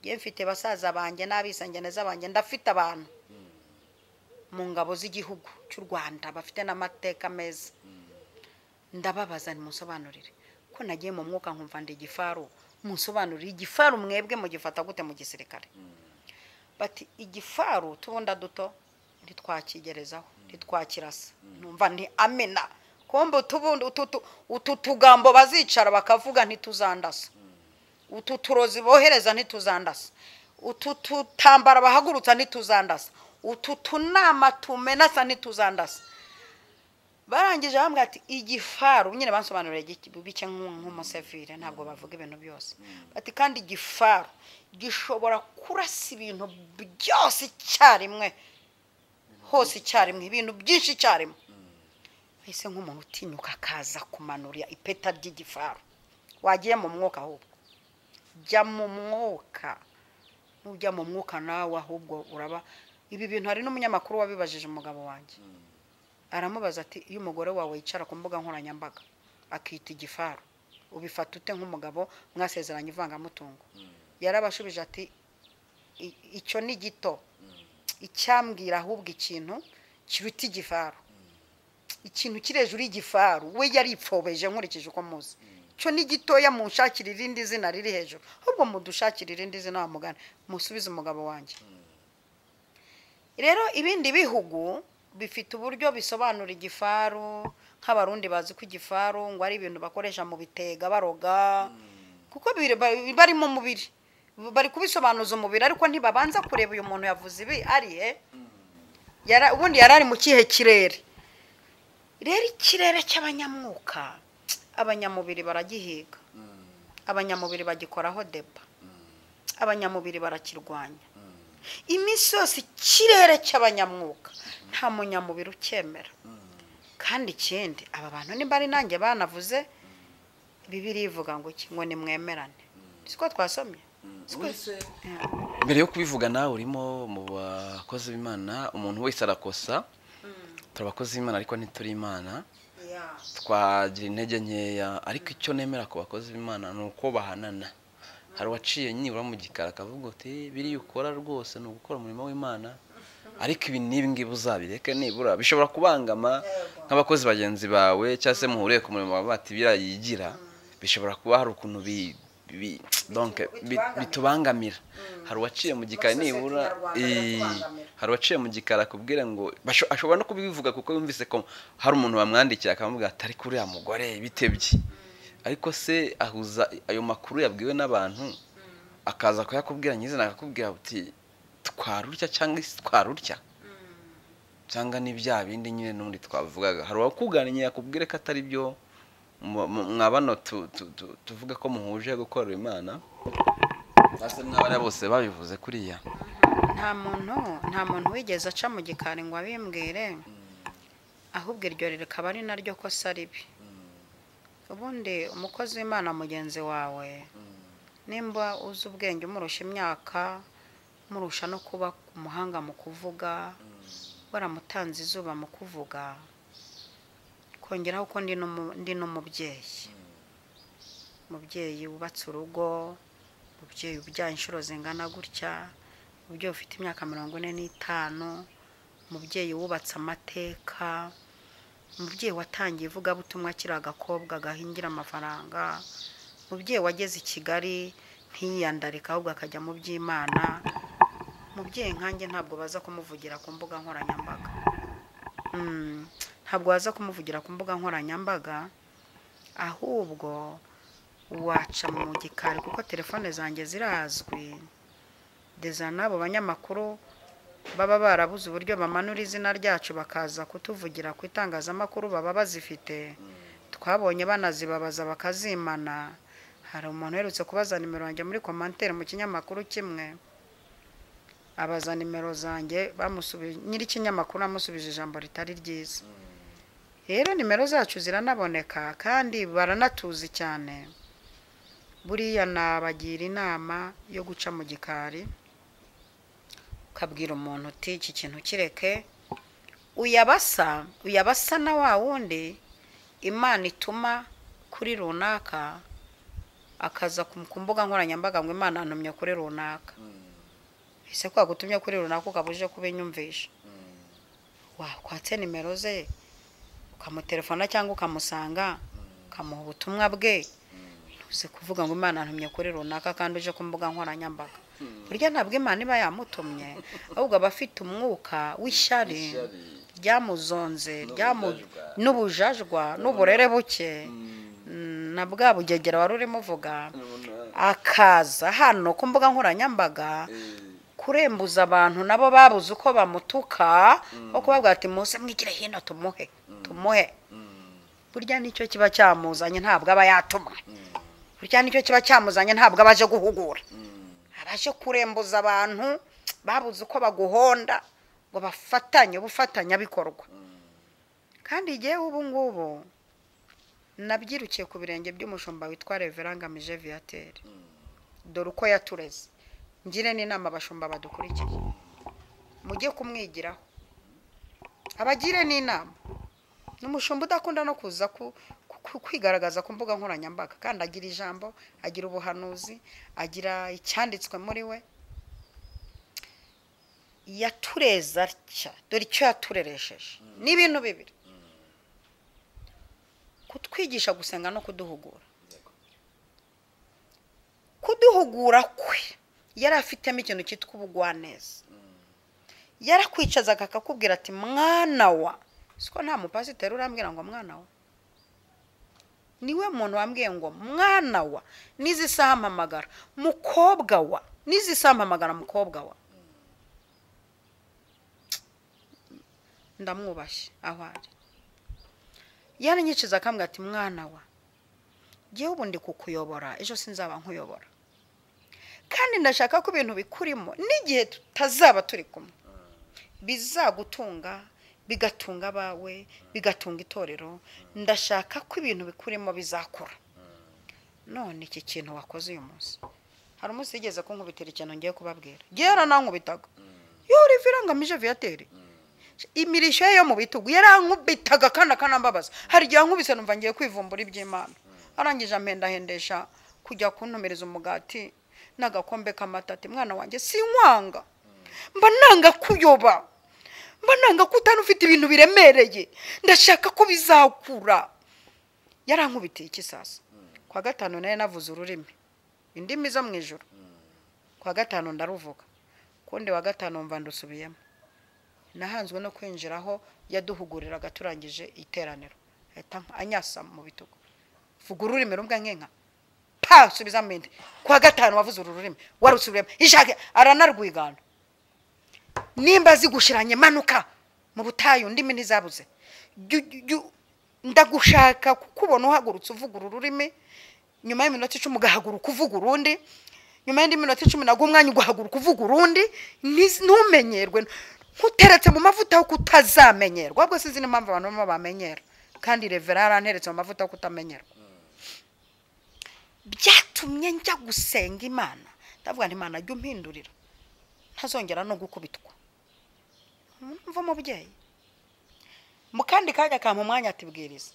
ngiye mfite basaza banjye n'abisangene z'abanjye ndafite abantu mu ngabo z'igihugu cy'u Rwanda bafite n'amateka meza ndababaza nimusobanurire ko nagiye mu mwuka nkumva ndi igifaru musobanurire igifaru mwebwe mugifata gute mu gisirikare bati igifaru tubunda duto ntitwakigerezaho ntitwakirasa numva nti amena kumbe utubundi utu tu- utu tugambo bazicara bakavuga ntituzandasa utu turozi bohereza ntituzandasa utu tutambara bahagurutsa ntituzandasa utu tunama tumenasa ntituzandasa barangije bambwira ati igifaru nyine bansobanurira gike- bike nk'u- nk'umusevire ntabwo bavuga ibintu byose bati kandi igifaru gishobora kurasa ibintu byose icyarimwe hose icyarimwe ibintu byinshi icyarimwe ese nk'umuntu utinyuka akaza kumanura ipeta ry'igifaru wagiye mu mwuka ahubwo jya mu mwuka nujya mu mwuka nawe ahubwo uraba ibi bintu hari n'umunyamakuru wabibajije umugabo wanjye aramubaza ati iyo umugore wawe yicara ku mbuga nkoranyambaga akita igifaru ubifata ute nk'umugabo mwasezeranye ivangamutungo yarabashubije ati "I- icyo ni gito icyambwira ahubwo ikintu kiruta igifaru ikintu kiri hejuru y'igifaru we yari ipfobeje nkurikije uko muzi cyo ni gitoya munshakira irindi zina riri hejuru ahubwo mudushakira irindi zina wa mugana musubize umugabo wanjye rero ibindi bihugu bifite uburyo bisobanura igifaru nk'abarundi bazi ko igifaru ngo ari ibintu bakoresha mu bitega baroga kuko biri- ba- bari mu mubiri bari kubisobanuza umubiri ariko ntibabanza kureba uyu muntu yavuze ibi ari he Yara- ubundi yari ari mu kihe kirere rero ikirere cy'abanyamwuka abanyamubiri baragihiga abanyamubiri bagikoraho deba abanyamubiri barakirwanya iminsi yose ikirere cy'abanyamwuka nta munyamubiri ucyemera kandi ikindi aba bantu nimba ari nanjye banavuze bibiri ivuga ngo iki ngo nimwemerane siko twasomye Siko-
mbere yo kubivuga nawe urimo mu bakozi b'imana umuntu wese arakosa turi abakozi b'imana ariko ntituri imana
Yeah.
twagira intege nkeya ariko icyo nemera ku bakozi b'imana ni uko bahanana hari uwaciye nibura mu gikari akavuga uti biriya ukora rwose ni ugukora umurimo w'imana ariko ibi n'ibi ngibi uzabireke nibura bishobora kubangama nk'abakozi bagenzi bawe cyangwa se muhuriye ku murimo wawe bati biriya yigira bishobora kuba hari ukuntu bi- bi- donc, bi- bitubangamira hari uwaciye mu gikari
Amasosiyete
nibura
nyarwanda
i-
biratwangamira.
hari uwaciye mu gikari akubwira ngo basho- ashobora no kubivuga kuko yumvise ko hari umuntu wamwandikiye akamubwira atari kuri uriya mugore bitebye ariko se ahuza ayo makuru yabwiwe n'abantu akaza kuyakubwira nyizina akakubwira uti twarurya cyangwa isi twarurya cyangwa ni bya bindi nyine n'ubundi twavugaga hari uwakugannye yakubwire ko atari byo mu- mu- mwa bano tu- tu- tu- tuvuga ko muhuje gukorera imana cyangwa se mwabariya bose babivuze kuriya
nta muntu nta muntu wigeze aca mu gikari ngo abimbwire ahubwo iryo rikaba ari naryo kosa ribi ubundi umukozi w'imana mugenzi wawe nimba uzi ubwenge umurusha imyaka murusha no kuba umuhanga mu kuvuga waramutanze izuba mu kuvuga kongeraho ko ndi n'umu- ndi n'umubyeyi umubyeyi wubatse urugo umubyeyi ubyaye inshuro zingana gutya umubyeyi ufite imyaka mirongo ine n'itanu umubyeyi wubatse amateka umubyeyi watangiye ivugabutumwa akiri agakobwa gahingira amafaranga umubyeyi wageze i kigali ntiyiyandarike ahubwo akajya mu by'imana umubyeyi nkanjye ntabwo baza kumuvugira ku mbuga nkoranyambaga Mm, ntabwo waza kumuvugira ku mbuga nkoranyambaga ahubwo waca mu gikari kuko telefone zanjye zirazwi deza n'abo banyamakuru baba barabuze uburyo bamanura izina ryacu bakaza kutuvugira ku itangazamakuru baba bazifite twabonye banazibabaza bakazimana hari umuntu uherutse kubaza nimero yanjye muri komantere mu kinyamakuru kimwe abaza nimero zanjye bamusubije nyir'ikinyamakuru amusubije ijambo ritari ryiza rero nimero zacu ziranaboneka kandi baranatuzi cyane buriya nabagira inama yo guca mu gikari ukabwira umuntu uti iki kintu kireke uyabasa uyabasa na wa wundi imana ituma kuri runaka akaza ku- ku mbuga nkoranyambaga ngo imana yantumye kuri runaka ese ko yagutumye kuri runaka ukaba uje kubinyumvisha wakwatse nimero ze ukamutelefona cyangwa ukamusanga ukamuha ubutumwa bwe ntuze kuvuga ngo imana ntumye kuri runaka kandi uje ku mbuga nkoranyambaga burya ntabwo imana iba yamutumye ahubwo aba afite umwuka w'ishyari ryamuzonze ryamu n'ubujajwa n'uburere buke mm, na bwa bugegera wari urimo uvuga akaza hano ku mbuga nkoranyambaga kurembuza abantu nabo babuze uko bamutuka aho kubabwira ati muze mwigire hino tumuhe tumuhe burya nicyo kiba cyamuzanye ntabwo aba yatumwe burya nicyo kiba cyamuzanye ntabwo abaje guhugura abaje kurembuza abantu babuze uko baguhonda ngo bafatanye ubufatanyabikorwa kandi igihe ubu ngubu nabyirukiye ku birenge by'umushumba witwa revera ngamije viyateri dore uko yatureze ngire n'inama abashumba badukurikiye mujye kumwigiraho abagire n'inama ni umushumba udakunda no kuza ku- ku- ku- kwigaragaza ku mbuga nkoranyambaga kandi agira ijambo agira ubuhanuzi agira icyanditswe muri we yatureza atya dore icyo yatureresheje ni ibintu bibiri kutwigisha gusenga no kuduhugura kuduhugura kwe yari afitemo ikintu cyitwa ubugwaneza yarakwicazaga akakubwira ati mwana wa siko nta mupasiteri urambwira ngo mwana wa niwe muntu wambwiye ngo mwana wa n'izi saha mpamagara mukobwa wa n'izi saha mpamagara mukobwa wa ndamwubashye aho ari yaranyicuza akambwira ati mwana wa ngewe ubu ndi kukuyobora ejo sinzaba nkuyobora kandi ndashaka ko ibintu bikurimo n'igihe tutazaba turi kumwe bizagutunga bigatunga abawe bigatunga itorero ndashaka ko ibintu bikurimo bizakura none iki kintu wakoze uyu munsi hari umunsi wigeze kunkubitira ikintu ngiye kubabwira gera nankubitaga yo riva irangamije viyateri imirishyo ye yo mu bitugu yarankubitaga kandi akanambabaza hari igihe ankubise numva ngiye kwivumbura iby'imana arangije ampendahendesha kujya kuntumiriza umugati n'agakombe k'amata ati mwana wanjye sinkwanga mba nanga kuyoba mba nanga ko utari ufite ibintu biremereye ndashaka ko bizakura yarankubitiye iki sasa kwa gatanu nayo navuze ururimi indimi zo mu ijoro kwa gatanu ndaruvuga kundi wa gatanu mva ndusubiyemo nahanzwe no kwinjira aho yaduhuguriraga turangije iteraniro ahita anyasa mu bitugu vuga ururimi rumwe nk'inka pa subiza mindi kwa gatanu wavuze uru rurimi warusubiyemo ishake aranarwigana nimba zigushiranye manuka mu butayu ndimi ntizabuze Jyu- jyu- ndagushaka kukubona uhagurutse uvuga uru rurimi nyuma y'iminota icumi ugahaguruka uvuga urundi nyuma y'indi minota icumi nabwo umwanya ugahaguruka uvuga urundi ntiz- ntumenyerwe nkuteretse mu mavuta yo kutazamenyerwa ahubwo sinzi n'impamvu abantu bamwe bamenyera kandi revera yaranteretse mu mavuta yo kutamenyerwa byatumye njya gusenga imana ndavuga nti imana jya umpindurira ntazongera no gukubitwa mva umubyeyi mu kandi kanya kampa umwanya atibwiriza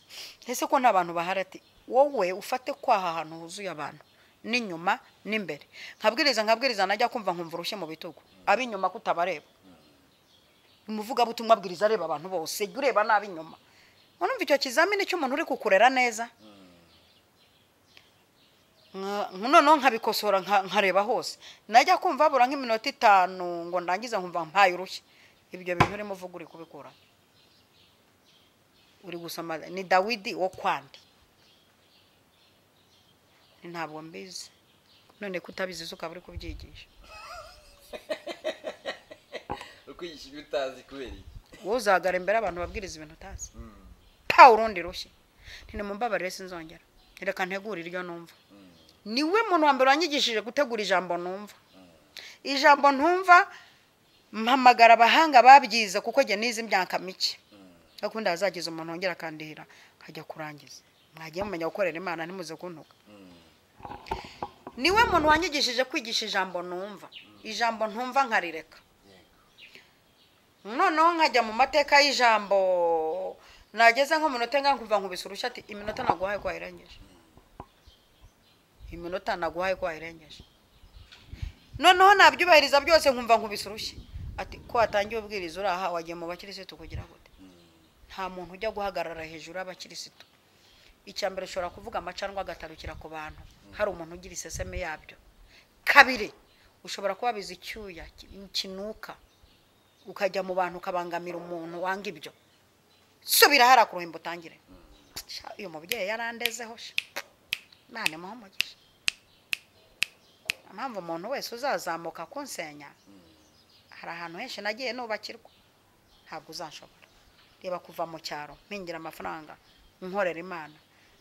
ese ko nta bantu bahari ati wowe ufate kwaha ahantu huzuye abantu n'inyuma n'imbere nkabwiriza nkabwiriza najya kumva nkumva urushye mu bitugu ab'inyuma kutabareba umuvugabutumwa abwiriza areba abantu bose jya ureba n'ab'inyuma urumva icyo kizamini cy'umuntu uri kukurera neza Nka- noneho nkabikosora nka- nkareba hose najya kumva habura nk'iminota itanu ngo ndangize nkumva mpaye urushyi ibyo bintu urimo uvuga uri kubikura uri gusoma ni dawidi wo kwandi Ni ntabwo mbizi none ko utabizi zo ukaba uri kubyigisha
ukwigisha ibyo utazi kubera iki
wowe uzahagara imbere abantu babwiriza ibintu utazi pa urundi rushyi ntinimumbabarire sinzongera reka ntegure iryo numva niwe muntu wa mbere wanyigishije gutegura ijambo numva ijambo ntumva mpamagara abahanga babyize kuko njye nize imyaka mike akundi hazagize umuntu wongera akandihira akajya kurangiza mwagiye mumenya gukorera imana ntimuze kuntuka niwe muntu wanyigishije kwigisha ijambo numva ijambo ntumva nkarireka noneho nkajya mu mateka y'ijambo nageze nko mu minota ingahe nkumva nkubise urushyi ati iminota naguhaye ko wayirengeje iminota naguhaye ko wayirengeje noneho nabyubahiriza byose nkumva nkubise urushyi ati ko watangiye ubwiriza uraha wagiye mu bakirisitu kugira gute nta muntu ujya guhagarara hejuru y'abakirisitu icya mbere ushobora kuvuga amacanwa agatarukira ku bantu hari umuntu ugira iseseme yabyo kabiri ushobora kubabiza icyuya ki- kinuka ukajya mu bantu ukabangamira umuntu wanga ibyo subira hariya ku ruhimbi utangire Sha, uyu mubyeyi yarandezeho sha. imana imuhe umugisha impamvu umuntu wese uzazamuka kunsenya hari ahantu henshi nagiye nubakirwa ntabwo uzanshobora reba kuva mu cyaro mpingira amafaranga nkorera imana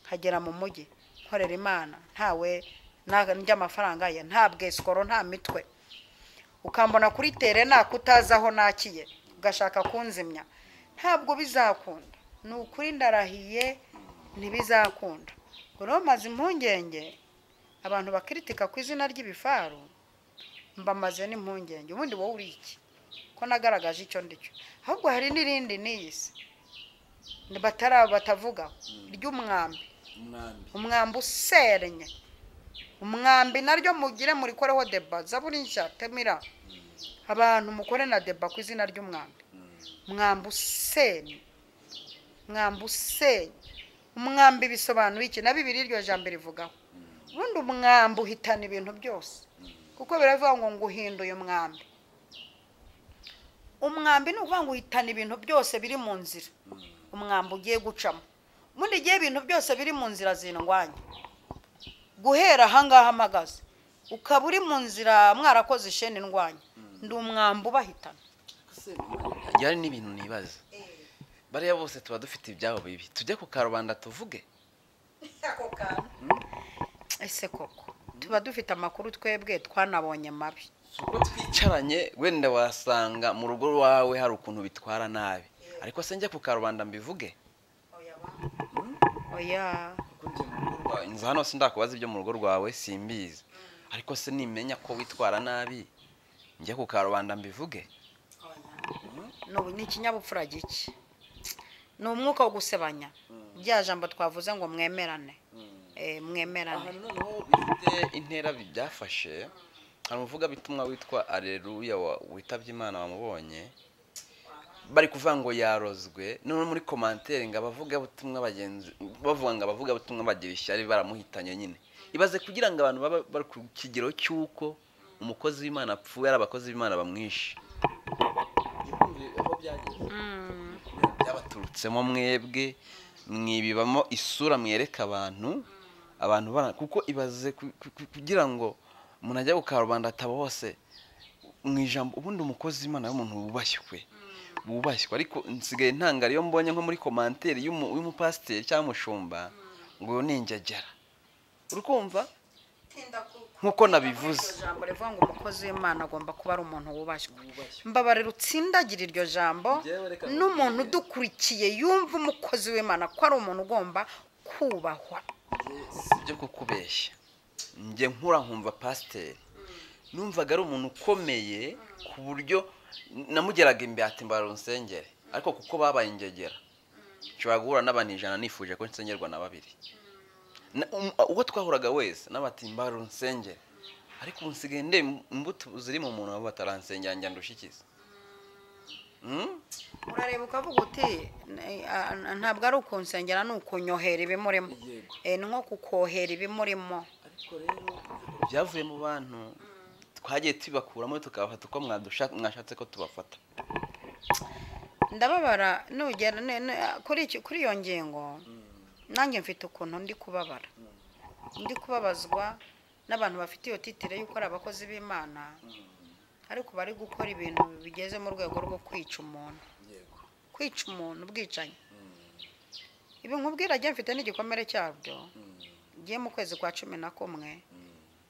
nkagera mu mujyi nkorera imana ntawe na- ndya amafaranga ye nta bwesikoro nta mitwe ukambona kuri tere nako utazi aho nakiye ugashaka kunzimya ntabwo bizakunda ni ukuri ndarahiye ntibizakunda ngo rero maze impungenge abantu bakiritika ku izina ry'ibifaru mbamaze n'impungenge ubundi wowe uri iki ko nagaragaje icyo ndi cyo ahubwo hari n'irindi n'iyi si ni batara batavuga ry'umwambi
umwambi
umwambi userenye umwambi naryo mugire murikoreho deba zaburi nshya temira abantu mukore na deba ku izina ry'umwambi umwambi usenye umwambi usenye umwambi bisobanuye iki na bibiri iryo jambo rivugaho ubundi umwambi uhitana ibintu byose kuko biravuga ngo nguhinduye umwambi umwambi ni ukuvuga ngo uhitana ibintu byose biri mu nzira umwambi ugiye gucamo ubundi igihe ibintu byose biri mu nzira zindwanya guhera ahangaha mpagaze ukaba uri mu nzira mwarakoze isheni ndwanya ndi umwambi ubahitana
hagiye hari n'ibintu nibaza bariya bose tuba dufite ibyabo bibi tujye ku karubanda tuvuge
ese koko tuba dufite amakuru twebwe twanabonye mabi
uko twicaranye wenda wasanga mu rugo rwawe hari ukuntu bitwara nabi ariko se njye ku karubanda mbivuge
oya
kuko njye mu rugo rwawe
nza hano sindakubaza ibyo mu rugo rwawe simbizi ariko se nimenya ko witwara nabi njye ku karubanda mbivuge
ni ubu- ni ikinyabupfura giki ni umwuka wo gusebanya rya jambo twavuze ngo mwemerane Eh, mwemerane
ahantu noneho bifite intera byafashe hari umuvugabutumwa witwa areruya wa- witabye imana wamubonye bari kuvuga ngo yarozwe noneho muri komantere ngo abavugabutumwa bagenzi bavuga ngo abavugabutumwa bagira ishyari baramuhitanye nyine ibaze kugira ngo abantu baba bari ku kigero cy'uko umukozi w'imana apfuye ari abakozi b'imana bamwishe
igikumbi aho byageze
Mm,
byabaturutsemo mwebwe mwibibamo isura mwereka abantu abantu bara- kuko ibaze ku- ku- ku- kugira ngo umuntu ajya ku karubanda ataba hose mu ijambo ubundi umukozi w'imana w'umuntu wubashywe wubashywe ariko nsigaye ntangara iyo mbonye nko muri komanteri y'umu- y'umupasiteri cyangwa umushumba ngo ni injyajyara uri kumva nk'uko nabivuze
iryo jambo rivuga ngo umukozi w'imana agomba kuba ari umuntu wubashywe mbabarira utsindagira iryo jambo
Njyewe reka
n'umuntu udukurikiye yumva umukozi w'imana ko ari umuntu ugomba kubahwa
si ibyo kukubeshya njye nkura nkumva pasiteri numvaga ari umuntu ukomeye ku buryo namugeraga imbere ati mbara unsengere ariko kuko babaye ingegera nshobora guhura n'abantu ijana nifuje ko nsengerwa na babiri Na- um- uwo twahuraga wese n'abati mbara unsengere ariko ubu nsigaye ndeba imbuto ziri mu muntu abo bataransengera njya ndushikiza Mm?
urareba ukavuga uti "N- a- a- ntabwo ari ukunsengera ni ukunyohera ibimurimo
yego
Eh, ni nko kukohera ibimurimo
ariko rero
byavuye mu bantu twagiye tubakuramo tukabafata uko mwadusha- mwashatse ko tubafata
ndababara nugera ne- ne- kuri iki- kuri iyo ngingo nanjye mfite ukuntu ndi kubabara ndi kubabazwa n'abantu bafite iyo titire y'uko ari abakozi b'imana ariko bari gukora ibintu bigeze mu rwego rwo kwica umuntu
yego
kwica umuntu ubwicanyi ibi nkubwira ajya mfite n'igikomere cyabyo ngiye mu kwezi kwa cumi na kumwe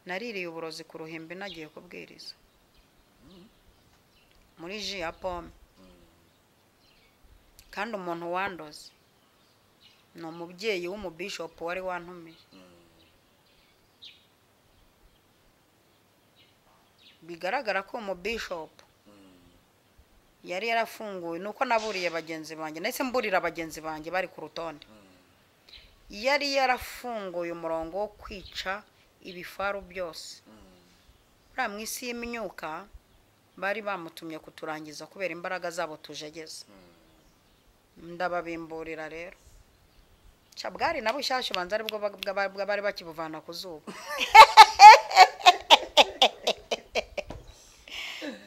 naririye uburozi ku ruhimbi nagiye kubwiriza muri ji ya pome kandi umuntu wandoze ni umubyeyi w'umubishopu wari wantumiye bigaragara ko uwo mubishopu yari yarafunguwe ni uko naburiye bagenzi banjye ndetse mburira bagenzi banjye bari ku rutonde yari yarafunguye umurongo wo kwica ibifaru byose buriya mu isi y'imyuka bari bamutumye kuturangiza kubera imbaraga zabo tujegeze ndababimburira rero cyabwari na bushyashya ubanza aribwo ba- bwa- bwa- bari bakibuvana ku zuba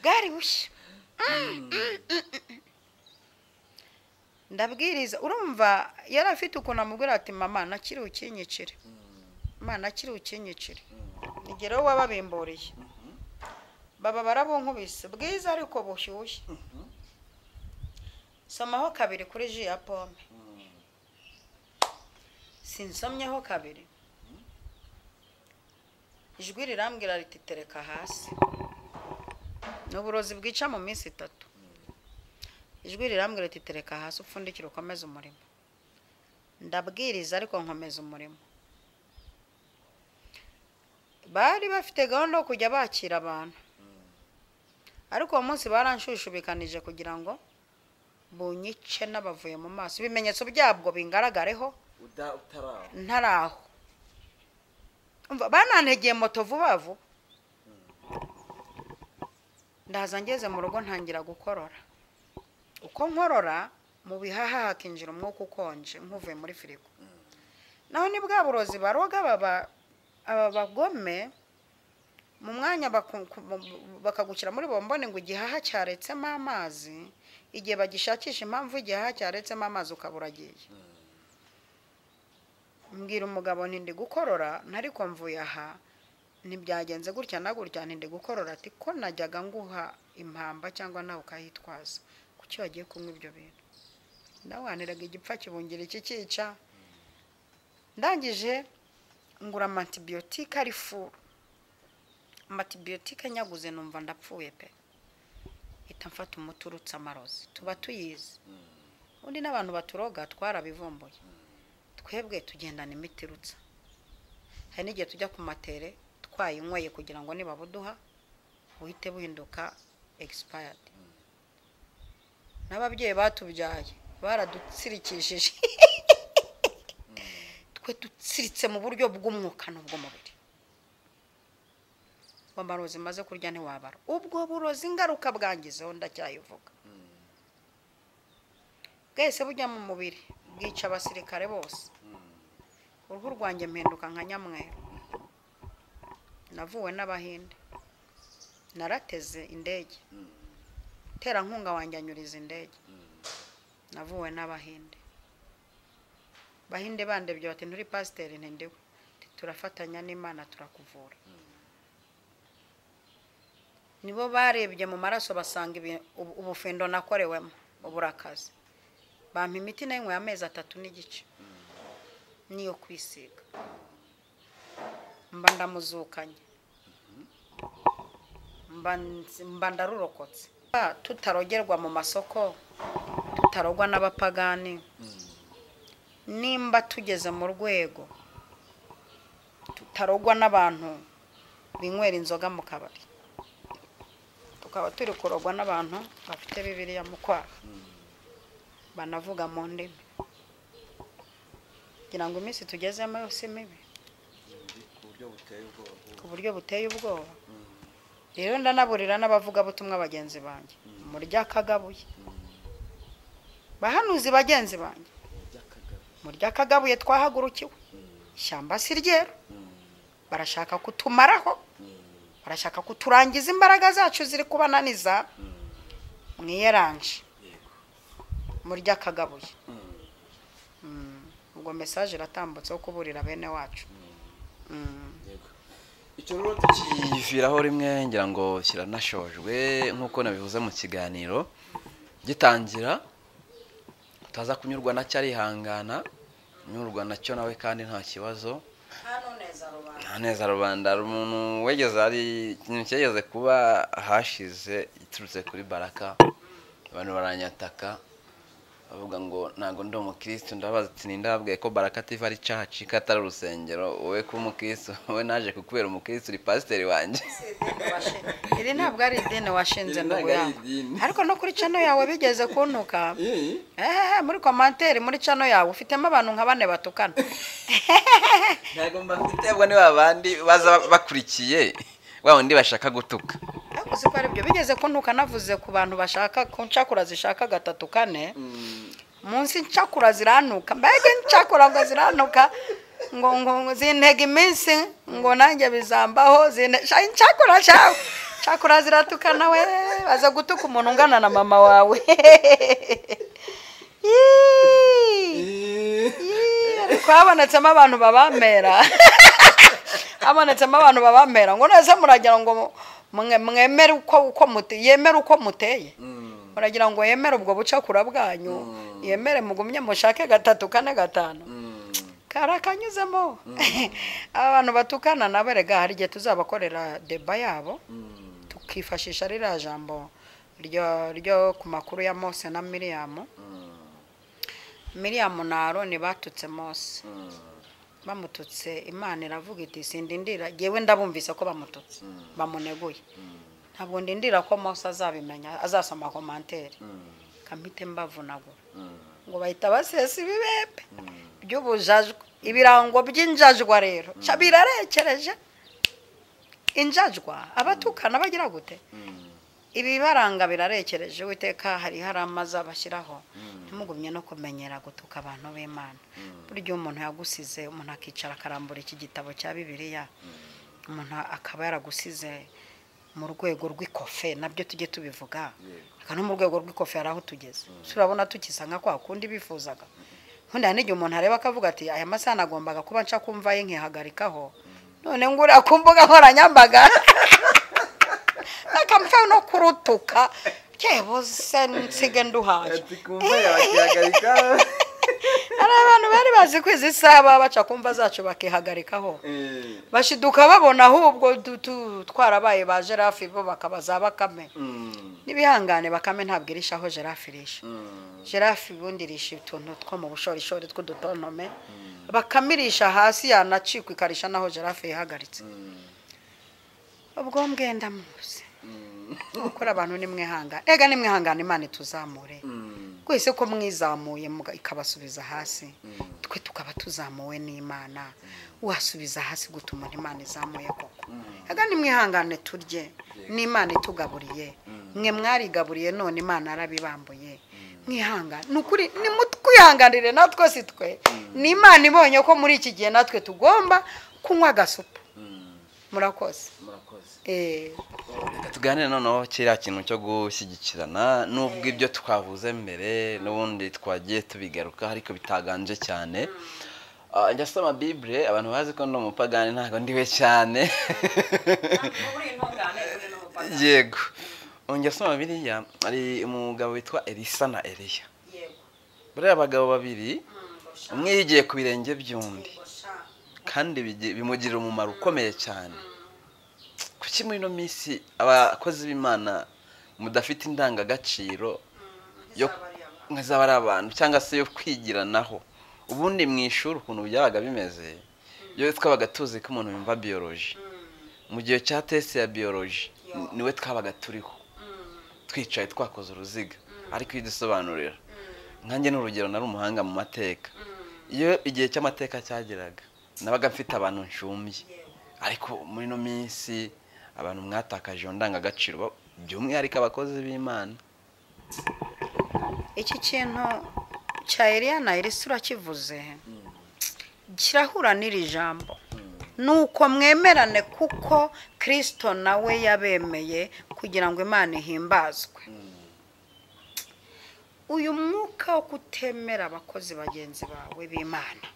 bwari bushya ndabwiriza urumva yari afite ukuntu amubwira ati mama nakiri ukinyicire mama nakiri ukinyicire nigeraho wababimburiye baba barabunkubise bwiza ariko bushyushye somaho kabiri kuri ji ya pome sinsomyeho kabiri ijwi rirambwira riti tereka hasi ni uburozi bwica mu minsi itatu ijwi rirambwira riti tereka hasi upfundikire ukomeze umurimo ndabwiriza ariko nkomeza umurimo bari bafite gahunda yo kujya bakira abantu ariko uwo munsi baranshushubikanyije kugira ngo bunyice n'abavuye mu maso ibimenyetso byabwo bingaragareho
uda utaraho
ntari aho Umva, banantegeye moto vuba vuba ndaza ngeze mu rugo ntangira gukorora uko nkorora mu bihaha hakinjira umwuka ukonje nk'uvuye muri firigo naho ni bwa burozi baroga baba aba bagome mu mwanya baku- ku- bakagukira muri bombone ngo igihaha cyaretsemo amazi igihe bagishakisha impamvu igihaha cyaretsemo amazi ukaba uragiye mbwira umugabo nti ndi gukorora ntariko mvuye aha ntibyagenze gutya na gutya nti ndi gukorora ati ko najyaga nguha impamba cyangwa nawe ukayitwaza kuki wagiye kunywa ibyo bintu ndawaniraga igipfa kibungira iki cyica ndangije ngura amantibiyotike ari furu amantibiyotike nyaguze numva ndapfuye pe ita mfata umuti urutse amarozi tuba tuyizi undi n'abantu baturoga twarabivumbuye twebwe tugendana imiti irutsa hari n'igihe tujya ku matere twayinyweye kugira ngo nibabuduha buhite buhinduka egisipayadi n'ababyeyi batubyaye baradutsirikishije twe dutsiritse mu buryo bw'umwuka n'ubw'umubiri amarozi maze kurya ntiwabara ubwo burozi ingaruka bwangizeho ndacyayivuga bwese bujya mu mubiri bwica abasirikare bose uruhu rwanjye mpinduka nka nyamweru navuwe n'abahinde narateze indege terankunga wanjye anyuriza indege navuwe n'abahinde bahinde bandebye bati nturi pasiteri ntindiwe Nti, turafatanya n'imana turakuvura nibo barebye mu maraso basanga ibi- ubu- ubufindo nakorewemo uburakazi bampa imiti nayinyweye amezi atatu n'igice niyo kwisiga mba ndamuzukanye mba nzi- mba ndarurokotse Ah, tutarogerwa mu masoko tutarogwa n'abapagani nimba tugeze mu rwego tutarogwa n'abantu binywera inzoga mu kabari tukaba turi kurogwa n'abantu bafite bibiriya mu kwaha banavuga mu ndimi kugira ngo iminsi tugezemo yose mibi
ku buryo buteye ubwoba
ku buryo buteye ubwoba rero ndanaburira n'abavugabutumwa bagenzi banjye murya akagabuye bahanuzi bagenzi banjye
by'akagabo
murya akagabuye twahagurukiwe ishyamba si ryera barashaka kutumaraho barashaka kuturangiza imbaraga zacu ziri kubananiza mwiyeranje murya akagabuye Mm. ubwo mesaje iratambutse wo kuburira bene wacu Mm.
yego icyo rero
kiviraho rimwe ngira ngo kiranashojwe nk'uko nabivuze mu kiganiro gitangira utaza kunyurwa nacyo arihangana unyurwa nacyo nawe kandi nta kibazo nta neza rubanda hari umuntu wegeze hari ikintu cyageze kuba hashize giturutse kuri baraka abantu baranyataka bavuga ngo ntabwo ndi umukirisitu ndabaza ati ninde wabwiye ko baraka ativa ari caci ko atari urusengero wowe kuba umukirisitu wowe naje kukubera umukirisitu uri pasiteri wanjye
iri ntabwo ari idini washinze
Iri
ngo
ntabwo ari idini.
uyange ariko no kuri cano yawe bigeze kuntuka
Eh?
ehehe muri komanteri muri cano yawe ufitemo abantu nka bane batukana
ntabwo mbafite
ndebwa ni babandi baza bakurikiye wa wundi bashaka gutuka
ariko uzi ko ari byo bigeze kuntuka navuze ku bantu bashaka ku ncakura zishaka gatatu kane munsi ncakura ziranuka mbega ncakura ngo ziranuka ngo ngo ngo zintega iminsi ngo nanjye bizambaho zine sha ncakura shawe ncakura ziratukana we baza gutuka umuntu ungana na mama wawe Yii. Yee, ariko habonetsemo abantu babamera habonetsemo abantu babamera ngo nese muragira ngo mwe- mwemere uko uko mute yemere uko muteye muragira ngo yemere ubwo bucakura bwanyu yemere mugumye mushake gatatu kane gatanu karakanyuzemo aba bantu batukana nawe rega hari igihe tuzabakorera deba yabo tukifashisha ririya jambo ryo ryo ku makuru ya mose na miriyamu miriyamu na aroni batutse mose bamututse imana iravuga iti sindindira ngewe ndabumvise ko bamututse bamuneguye ntabwo ndindira ko mose azabimenya azasoma komantere kamite mbavunagura ngo bahita basesa ibibembe by'ubujajwa ibirango by'injajwa rero ca birarekereje injajwa abatukana bagira gute ibibaranga birarekereje uwiteka hari hari amazi abashyiraho ntimugumye no kumenyera gutuka abantu b'imana burya iyo umuntu yagusize umuntu akicara akarambura iki gitabo cya bibiliya umuntu akaba yaragusize mu rwego rw'ikofe nabyo tujye tubivuga aka no mu rwego rw'ikofe hari aho tugeze turabona tukisa nka kwa kundi bifuzaga ubundi hari n'igihe umuntu areba akavuga ati aya masaha nagombaga kuba nca kumva ye nkihagarikaho none ngura ku mbuga nkoranyambaga bakamfa no kurutuka kebuze nsige nduhaye
ati kumva yakihagarika
hari abantu bari bazi kwiza isaha baca kumva zacu bakihagarikaho
Eh,
bashiduka babona ahubwo tu- tu- twarabaye ba jerafi bo bakaba za bakame
mm,
n'ibihangane bakame ntabwo irisha aho girafe irisha girafe ubundi irisha utuntu two mu bushorishori tw'udutonome bakame irisha hasi yanacikwa ikarisha n'aho girafe yihagaritse ubwo mbwe ndamuzi gukora abantu ni mwihangane rega ni mwihangane imana ituzamure twese ko mwizamuye muga- ikabasubiza hasi twe tukaba tuzamuwe n'imana wasubiza hasi gutuma imana izamuye koko rega ni mwihangane turye n'imana itugaburiye mwe mwarigaburiye none imana yarabibambuye mwihangane ni ukuri nimutwihanganire natwe si twe ni imana ibonye ko muri iki gihe natwe tugomba kunywa agasupu murakoze
murakoze
Eh,
Reka tuganire noneho kiriya kintu cyo gushyigikirana nubwo ibyo twavuze mbere n'ubundi twagiye tubigaruka ariko bitaganje cyane Ah, njya soma bibure abantu bazi ko ndi umupagani ntabwo ndiwe cyane yego njya soma biriya hari umugabo witwa elisa na eliya buriya abagabo babiri umwe yigiye ku birenge by'undi kandi bigi- bimugirira umumaro ukomeye cyane kuki muri ino minsi abakozi b'imana mudafite indangagaciro yo nk'izaba ari abantu cyangwa se yo kwigiranaho ubundi mu ishuri ukuntu byabaga bimeze iyo twabaga tuzi ko umuntu yumva biyoroji mu gihe cya tesi ya biyoroji niwe twabaga turiho twicaye twakoze uruziga ariko iyo udusobanurira nkanjye ni urugero nari umuhanga mu mateka iyo igihe cy'amateka cyageraga nabaga mfite abantu nshumbye ariko muri ino minsi abantu mwatakaje iyo ndangagaciro ba- by'umwihariko abakozi b'imana
iki kintu cya Eliya na Elisa urakivuze kirahura n'iri jambo nuko mwemerane kuko kirisito nawe yabemeye kugira ngo imana ihimbazwe uyu mwuka wo kutemera abakozi bagenzi bawe b'imana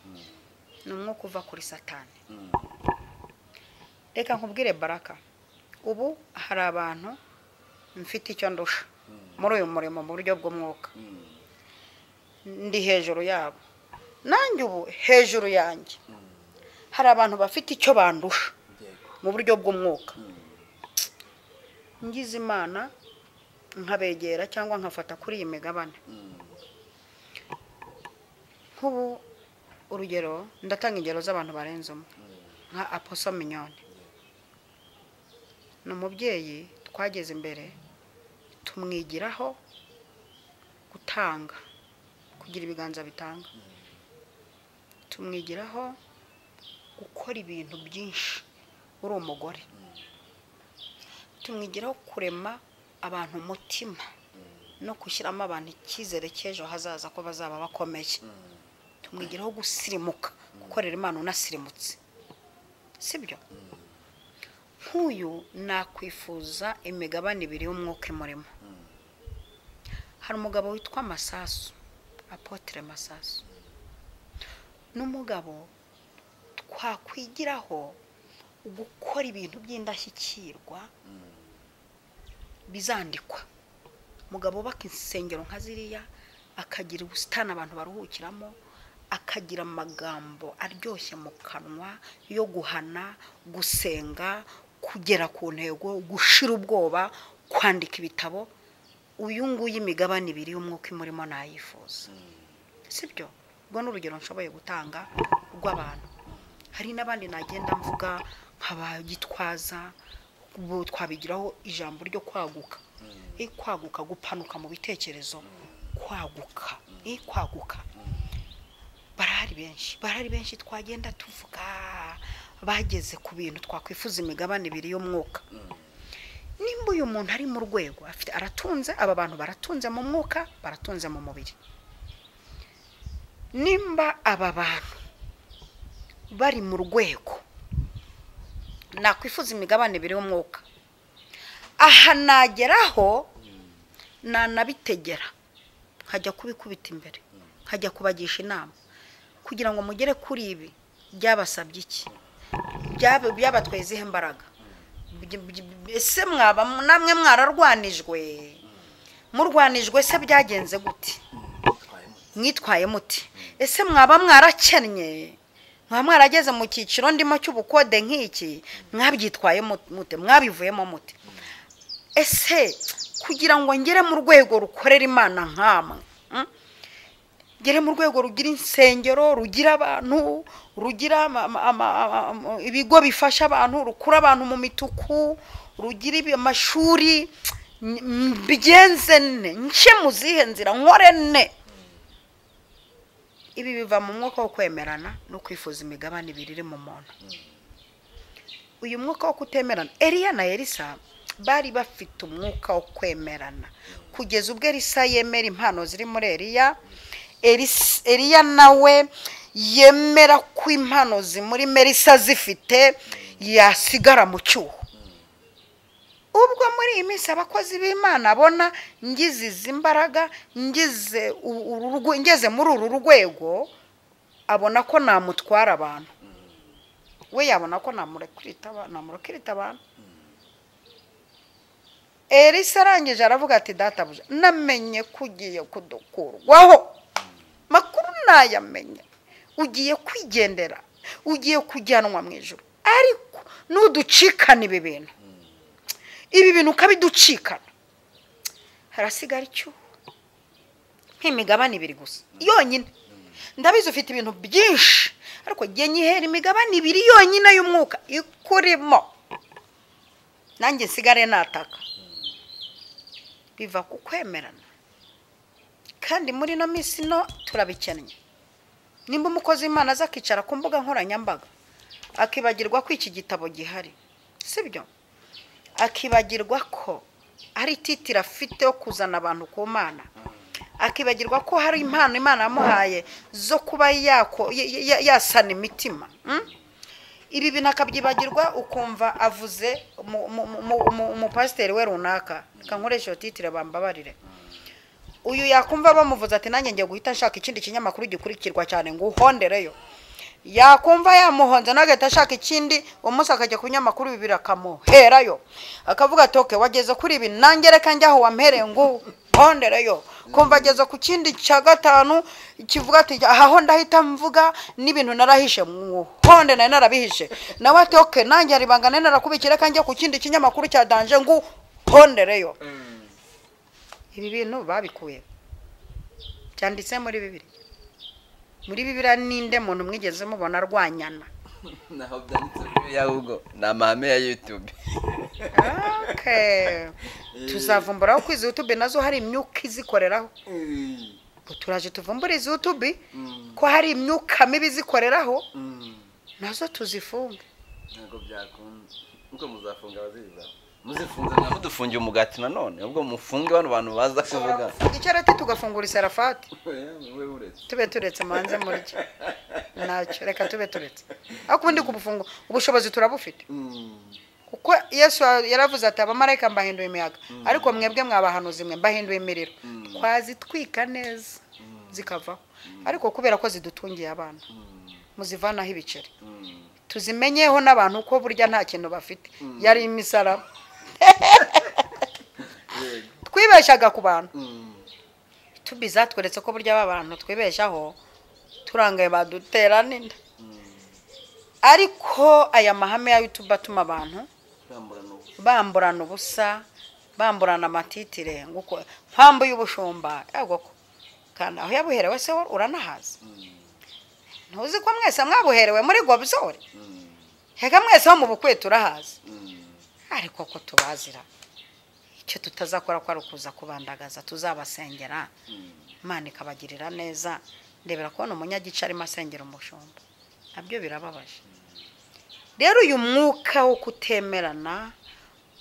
ni umwuka uva kuri satani reka nkubwire baraka ubu hari abantu mfite icyo ndusha muri uyu murimo mu buryo bw'umwuka ndi hejuru yabo nanjye ubu hejuru yanjye hari abantu bafite icyo bandusha
yego
mu buryo bw'umwuka ngize imana nkabegera cyangwa nkafata kuri iyi migabane nk'ubu urugero ndatanga ingero z'abantu barenze umwe nka aposo minyoni ni umubyeyi twageze imbere tumwigiraho gutanga kugira ibiganza bitanga tumwigiraho gukora ibintu byinshi uri umugore tumwigiraho kurema abantu umutima no gushyiramo abantu icyizere cy'ejo hazaza ko bazaba bakomeye tumwigiraho gusirimuka gukorera imana unasirimutse sibyo nk'uyu nakwifuza imigabane ibiri y'umwuka imurimo hari umugabo witwa masasu apotre masasu n'umugabo twakwigiraho gukora ibintu by'indashyikirwa bizandikwa umugabo wubaka insengero nka ziriya akagira ubusitani abantu baruhukiramo akagira amagambo aryoshye mu kanwa yo guhana gusenga kugera ku ntego gushira ubwoba kwandika ibitabo uyu nguyu imigabane ibiri y'umwuka imurimo nayifuza sibyo ubwo ni urugero nshoboye gutanga rw'abantu hari n'abandi nagenda mvuga nk'abagitwaza ubu twabigiraho ijambo ryo kwaguka i kwaguka gupanuka mu bitekerezo kwaguka i kwaguka barahari benshi barahari benshi twagenda tuvuga bageze ku bintu twakwifuza imigabane ibiri y'umwuka nimba uyu muntu ari mu rwego afite aratunze aba bantu baratunze mu mwuka baratunze mu mubiri nimba aba bantu bari mu rwego nakwifuza imigabane ibiri y'umwuka aha nageraho nanabitegera nkajya kubikubita imbere nkajya kubagisha inama kugira ngo mugere kuri ibi byabasabye iki Byaba- byabatwaye izihe imbaraga Byi- byi- byi- ese mwaba namwe mwararwanijwe murwanijwe se byagenze gute mwitwaye muti ese mwaba mwarakennye mwaba mwarageze mu cyiciro ndimo cy'ubukode nk'iki mwabyitwaye mu- mute mwabivuyemo mute ese kugira ngo ngere mu rwego rukorera imana nkamwe mm? ngere mu rwego rugira insengero rugira abantu rugira ama- ama- ama- ama- ama- ibigo bifasha abantu rukura abantu mu mituku rugira ibi- amashuri n- mbigenze ne nce mu zihe nzira nkore ne ibi biva mu mwuka wo kwemerana no kwifuza imigabane ibiri iri mu muntu uyu mwuka wo kutemerana Eliya na Elisa bari bafite umwuka wo kwemerana kugeza ubwo Elisa yemera impano ziri muri Eliya Elis- Eliya nawe yemera ko impano zimuri Melisa zifite yasigara mu cyuho ubwo muri iyi minsi abakozi b'imana abona ngize izi mbaraga ngize u- uru rwe- ngeze muri uru rwego abona ko namutwara abantu we yabona ko namurekurita aba- namurekurita abantu elisa arangije aravuga ati databuja namenye ko ugiye kudukurwaho makuru nayamenye ugiye kwigendera ugiye kujyanwa mu ijoro ariko nuducikana ibi bintu ibi bintu ukabiducikana harasigara icyuho nk'imigabane ibiri gusa yonyine ndabizi ufite ibintu byinshi ariko jye nyihera imigabane ibiri yonyine y'umwuka ikurimo nanjye nsigare nataka biva ku kwemerana kandi muri ino minsi no turabikennye nimba umukozi w'imana aza akicara ku mbuga nkoranyambaga akibagirwa ko iki gitabo gihari sibyo akibagirwa ko hari titiro afite yo kuzana abantu ku mana akibagirwa ko hari impano imana yamuhaye zo kuba yako- ya- ya- yasana imitima mm? ibi bintu akabyibagirwa ukumva avuze mu- mu- mu- mu- mu- umupasiteri we runaka reka nkoresha iyo titire bambabarire uyu yakumva bamuvuze ati nanjye ngiye guhita nshaka ikindi kinyamakuru gikurikirwa cyane ngo uhondereyo yakumva yamuhonze nagahita ashaka ikindi umunsi akajya ku binyamakuru bibiri akamuherayo akavuga ati oke wageze kuri ibi nange reka njye aho wampereye ngo uhondereyo kumva ageze ku kindi cya gatanu kivuga ati aha ho ndahita mvuga n'ibintu narahishe muhonde nari narabihishe nawe ati oke nange hari ibanga nari narakubikira reka njye ku kindi kinyamakuru cya danje ngo uhondereyo ibi bintu babikuye byanditse muri bibiri muri bibiriya ninde muntu mwigeze mubona arwanyana
naho byanditse kuri ya ahubwo ni amahame ya yutube
Okay. tuzavumburaho ko izi yutube nazo hari imyuka izikoreraho Ubu turaje tuvumbura izi yutube ko hari imyuka mibi izikoreraho nazo tuzifunge
ntabwo byakunda kuko muzafunga abaziza muzifunze
ntabwo dufungiye umugati nanone ubwo mufunge bano bantu baza kuvuga
icyarati tugafungura iserafati
wowe uretse
tube turetse muhanze muri cyo ntacyo reka tube turetse ariko ubundi kubufungura ubushobozi turabufite kuko yesu yaravuze ati abamarayika mbahinduye imiyaga ariko mwebwe mwabahanuzi mwe mbahinduye imiriro twazitwika neza zikavaho ariko kubera ko zidutungiye abana muzivanaho ibiceri tuzimenyeho n'abantu ko burya nta kintu bafite yari imisaraba twibeshyaga ku bantu tubiza tweretse ko burya aba bantu twibeshaho turangaye badutera n'inda ariko aya mahame ya youtube atuma abantu
kurambura ubu
bamburana ubusa bamburana amatitire ngo uko mpamvu y'ubushumba yagwa ko kandi aho yabuherewe se wo uranahazi ntuzi ko mwese mwabuherewe muri gobzore hega mwese ho mu bukwe turahazi ariko ko tubazira icyo tutazakora ko ari ukuza kubandagaza tuzabasengera imana ikabagirira neza ndebera kubona umunyagice arimo asengera umushumba nabyo birababaje rero uyu mwuka wo kutemerana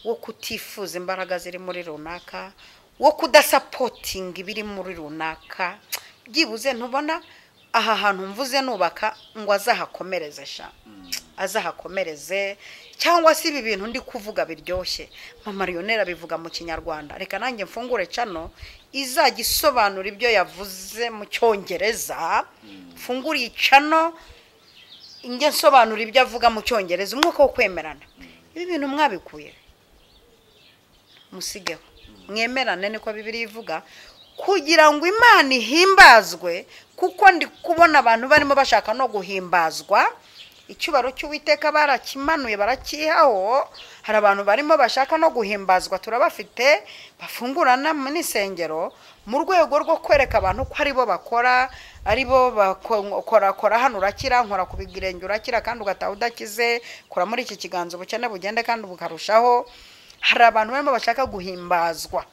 wo kutifuza imbaraga ziri muri runaka wo kudasapotinga ibiri muri runaka byibuze ntubona aha hantu mvuze nubaka ngo azahakomereze sha azahakomereze cyangwa se ibi bintu ndi kuvuga biryoshye mama riyonera bivuga mu kinyarwanda reka nanjye mfungure cano izajya isobanura ibyo yavuze mu cyongereza mfungure iyi cano njye nsobanura ibyo avuga mu cyongereza umwuka wo kwemerana ibi bintu mwabikuye musigeho mwemerane niko bibiri ivuga kugira ngo imana ihimbazwe kuko ndi kubona abantu barimo bashaka no guhimbazwa icyubaro cy'uwiteka barakimanuye barakihaho hari abantu barimo bashaka no guhimbazwa turabafite bafungurana mu n'isengero mu rwego rwo kwereka abantu ko ari bo bakora ari bo bakorakora hano urakira nkora ku birenge urakira kandi ugataha udakize kora muri iki kiganza ubukene bugende kandi bukarushaho hari abantu barimo bashaka guhimbazwa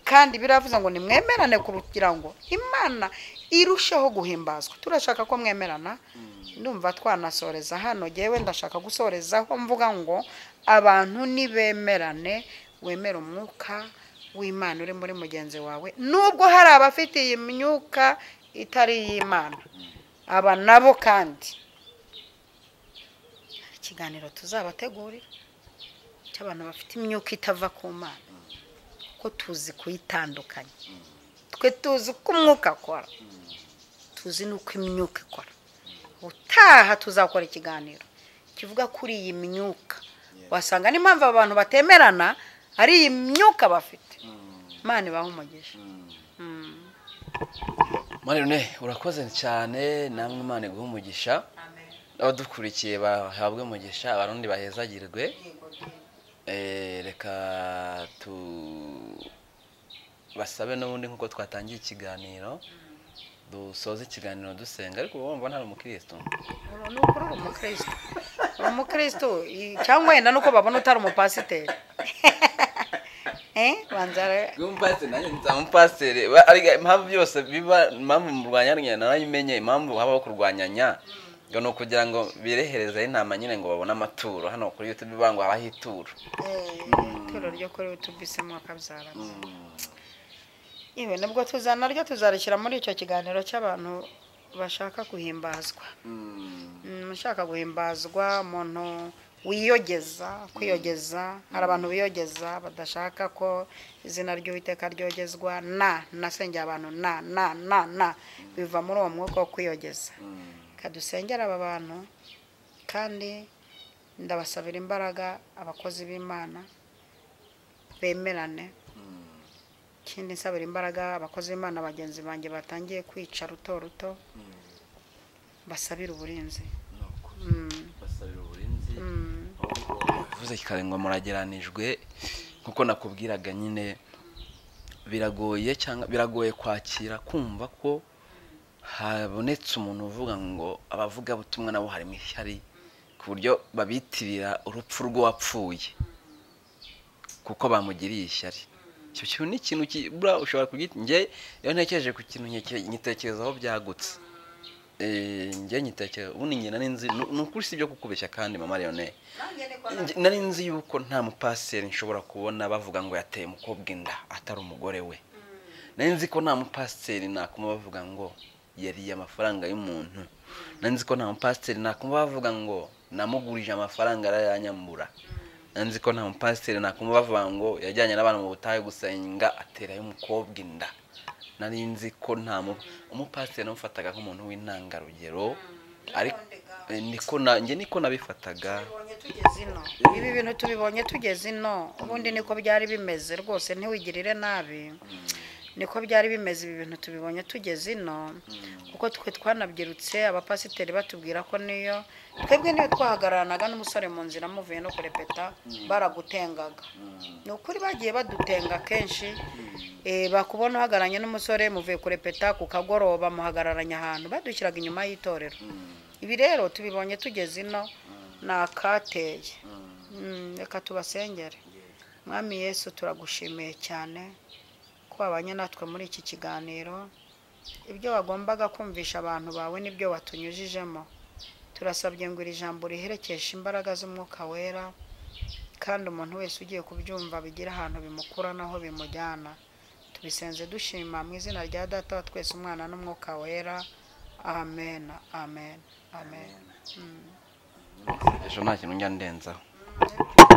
kandi biravuze ngo nimwemerane kugira ngo imana irusheho guhimbazwa turashaka ko mwemerana ndumva twanasoreza hano ngewe ndashaka gusorezaho mvuga ngo abantu nibemerane wemera umwuka w'imana uri muri mugenzi wawe nubwo hari abafite iyi myuka itari iy'imana aba nabo kandi hari ikiganiro tuzabategurira cy'abantu bafite imyuka itava ku mana ko tuzi kuyitandukanya twe tuzi uko umwuka akora tuzi n'uko imyuka ikora ubutaha tuzakora ikiganiro kivuga kuri iyi myuka wasanga n'impamvu aba bantu batemerana ari iyi myuka bafite imana ibaha umugisha Mm.
marine urakoze cyane namwe imana iguha umugisha abadukurikiye bahabwe umugisha abarundi bahezagirwe Eh, reka tu basabe n'ubundi nk'uko twatangiye ikiganiro dusoze ikiganiro dusenga ariko uba wumva ntari umukirisitu
Uru ni ukuri uri umukristo uri umukristo i- cyangwa wenda nuko babona utari umupasiteri Eh, banza re-
umupasiteri nanjye nzaba umupasiteri Ba- ariko impamvu byose biba impamvu murwanya narayimenye impamvu habaho kurwanyanya ngo ni ukugira ngo bireherezeho intama nyine ngo babone amaturo hano kuri youtube bivuga ngo habaho ituro
eh, ituro ryo kuri utubisemo akabyara iwe nibwo tuzana ryo tuzarishyira muri icyo kiganiro cy'abantu bashaka guhimbazwa Mm, ushaka guhimbazwa umuntu wiyogeza kwiyogeza hari abantu biyogeza badashaka ko izina ry'uwiteka ryogezwa na nasengera abantu na na na na biva muri uwo mwuka wo kwiyogeza reka dusengere aba bantu kandi ndabasabira imbaraga abakozi b'imana bemerane ikindi nsabira imbaraga abakozi b'imana bagenzi banjye batangiye kwica ruto ruto basabira uburinzi Mm.
basabira uburinzi
Mm.
bivuze ngo murageranijwe nk'uko nakubwiraga nyine biragoye cyangwa biragoye kwakira kumva ko habonetse umuntu uvuga ngo abavugabutumwa nabo harimo ishyari ku buryo babitirira urupfu rw'uwapfuye kuko bamugiriye ishyari icyo kintu ni ikintu kibura ushobora kugita njye iyo ntekereje ku kintu nkeke- nkitekerezaho byagutse Eh, njye nyitekera ubundi njye nari nzi ni ni ukuri si ibyo kukubeshya kandi mama leone Njye- nari nzi yuko nta mupasiteri nshobora kubona bavuga ngo yateye umukobwa inda atari umugore we nari nzi ko nta mupasiteri nakuma bavuga ngo yariye amafaranga y'umuntu nari nzi ko nta mupasiteri nakuma bavuga ngo namugurije amafaranga arayanyambura nari nzi ko nta mupasiteri nakuma bavuga ngo yajyanye n'abantu mu butayu gusenga aterayo umukobwa inda nari nzi ko nta mu umupasiteri namufataga nk'umuntu w'intangarugero ariko eh, niko na njye niko nabifataga
tugeze ino ibi bintu tubibonye tugeze ino ubundi niko byari bimeze rwose ntiwigirire nabi niko byari bimeze ibi bintu tubibonye tugeze ino kuko twe twanabyirutse abapasiteri batubwira ko niyo twebwe niyo twahagararanaga n'umusore mu nzira muvuye no kurepeta baragutengaga ni ukuri bagiye badutenga kenshi eh, bakubona uhagararanye n'umusore muvuye kurepeta ku kagoroba muhagararanye ahantu badushyiraga inyuma y'itorero ibi rero tubibonye tugeze ino ni akateye Mm, reka tubasengere mwami yesu turagushimiye cyane ko wabanye natwe muri iki kiganiro ibyo wagombaga kumvisha abantu bawe nibyo watunyujijemo turasabye ngo iri jambo riherekeshe imbaraga z'umwuka wera kandi umuntu wese ugiye kubyumva bigira ahantu bimukura n'aho bimujyana tubisenze dushima mu izina rya data wa twese umwana n'umwuka wera amen amen amen, amen.
ejo nta kintu njya ndenzaho
Mm.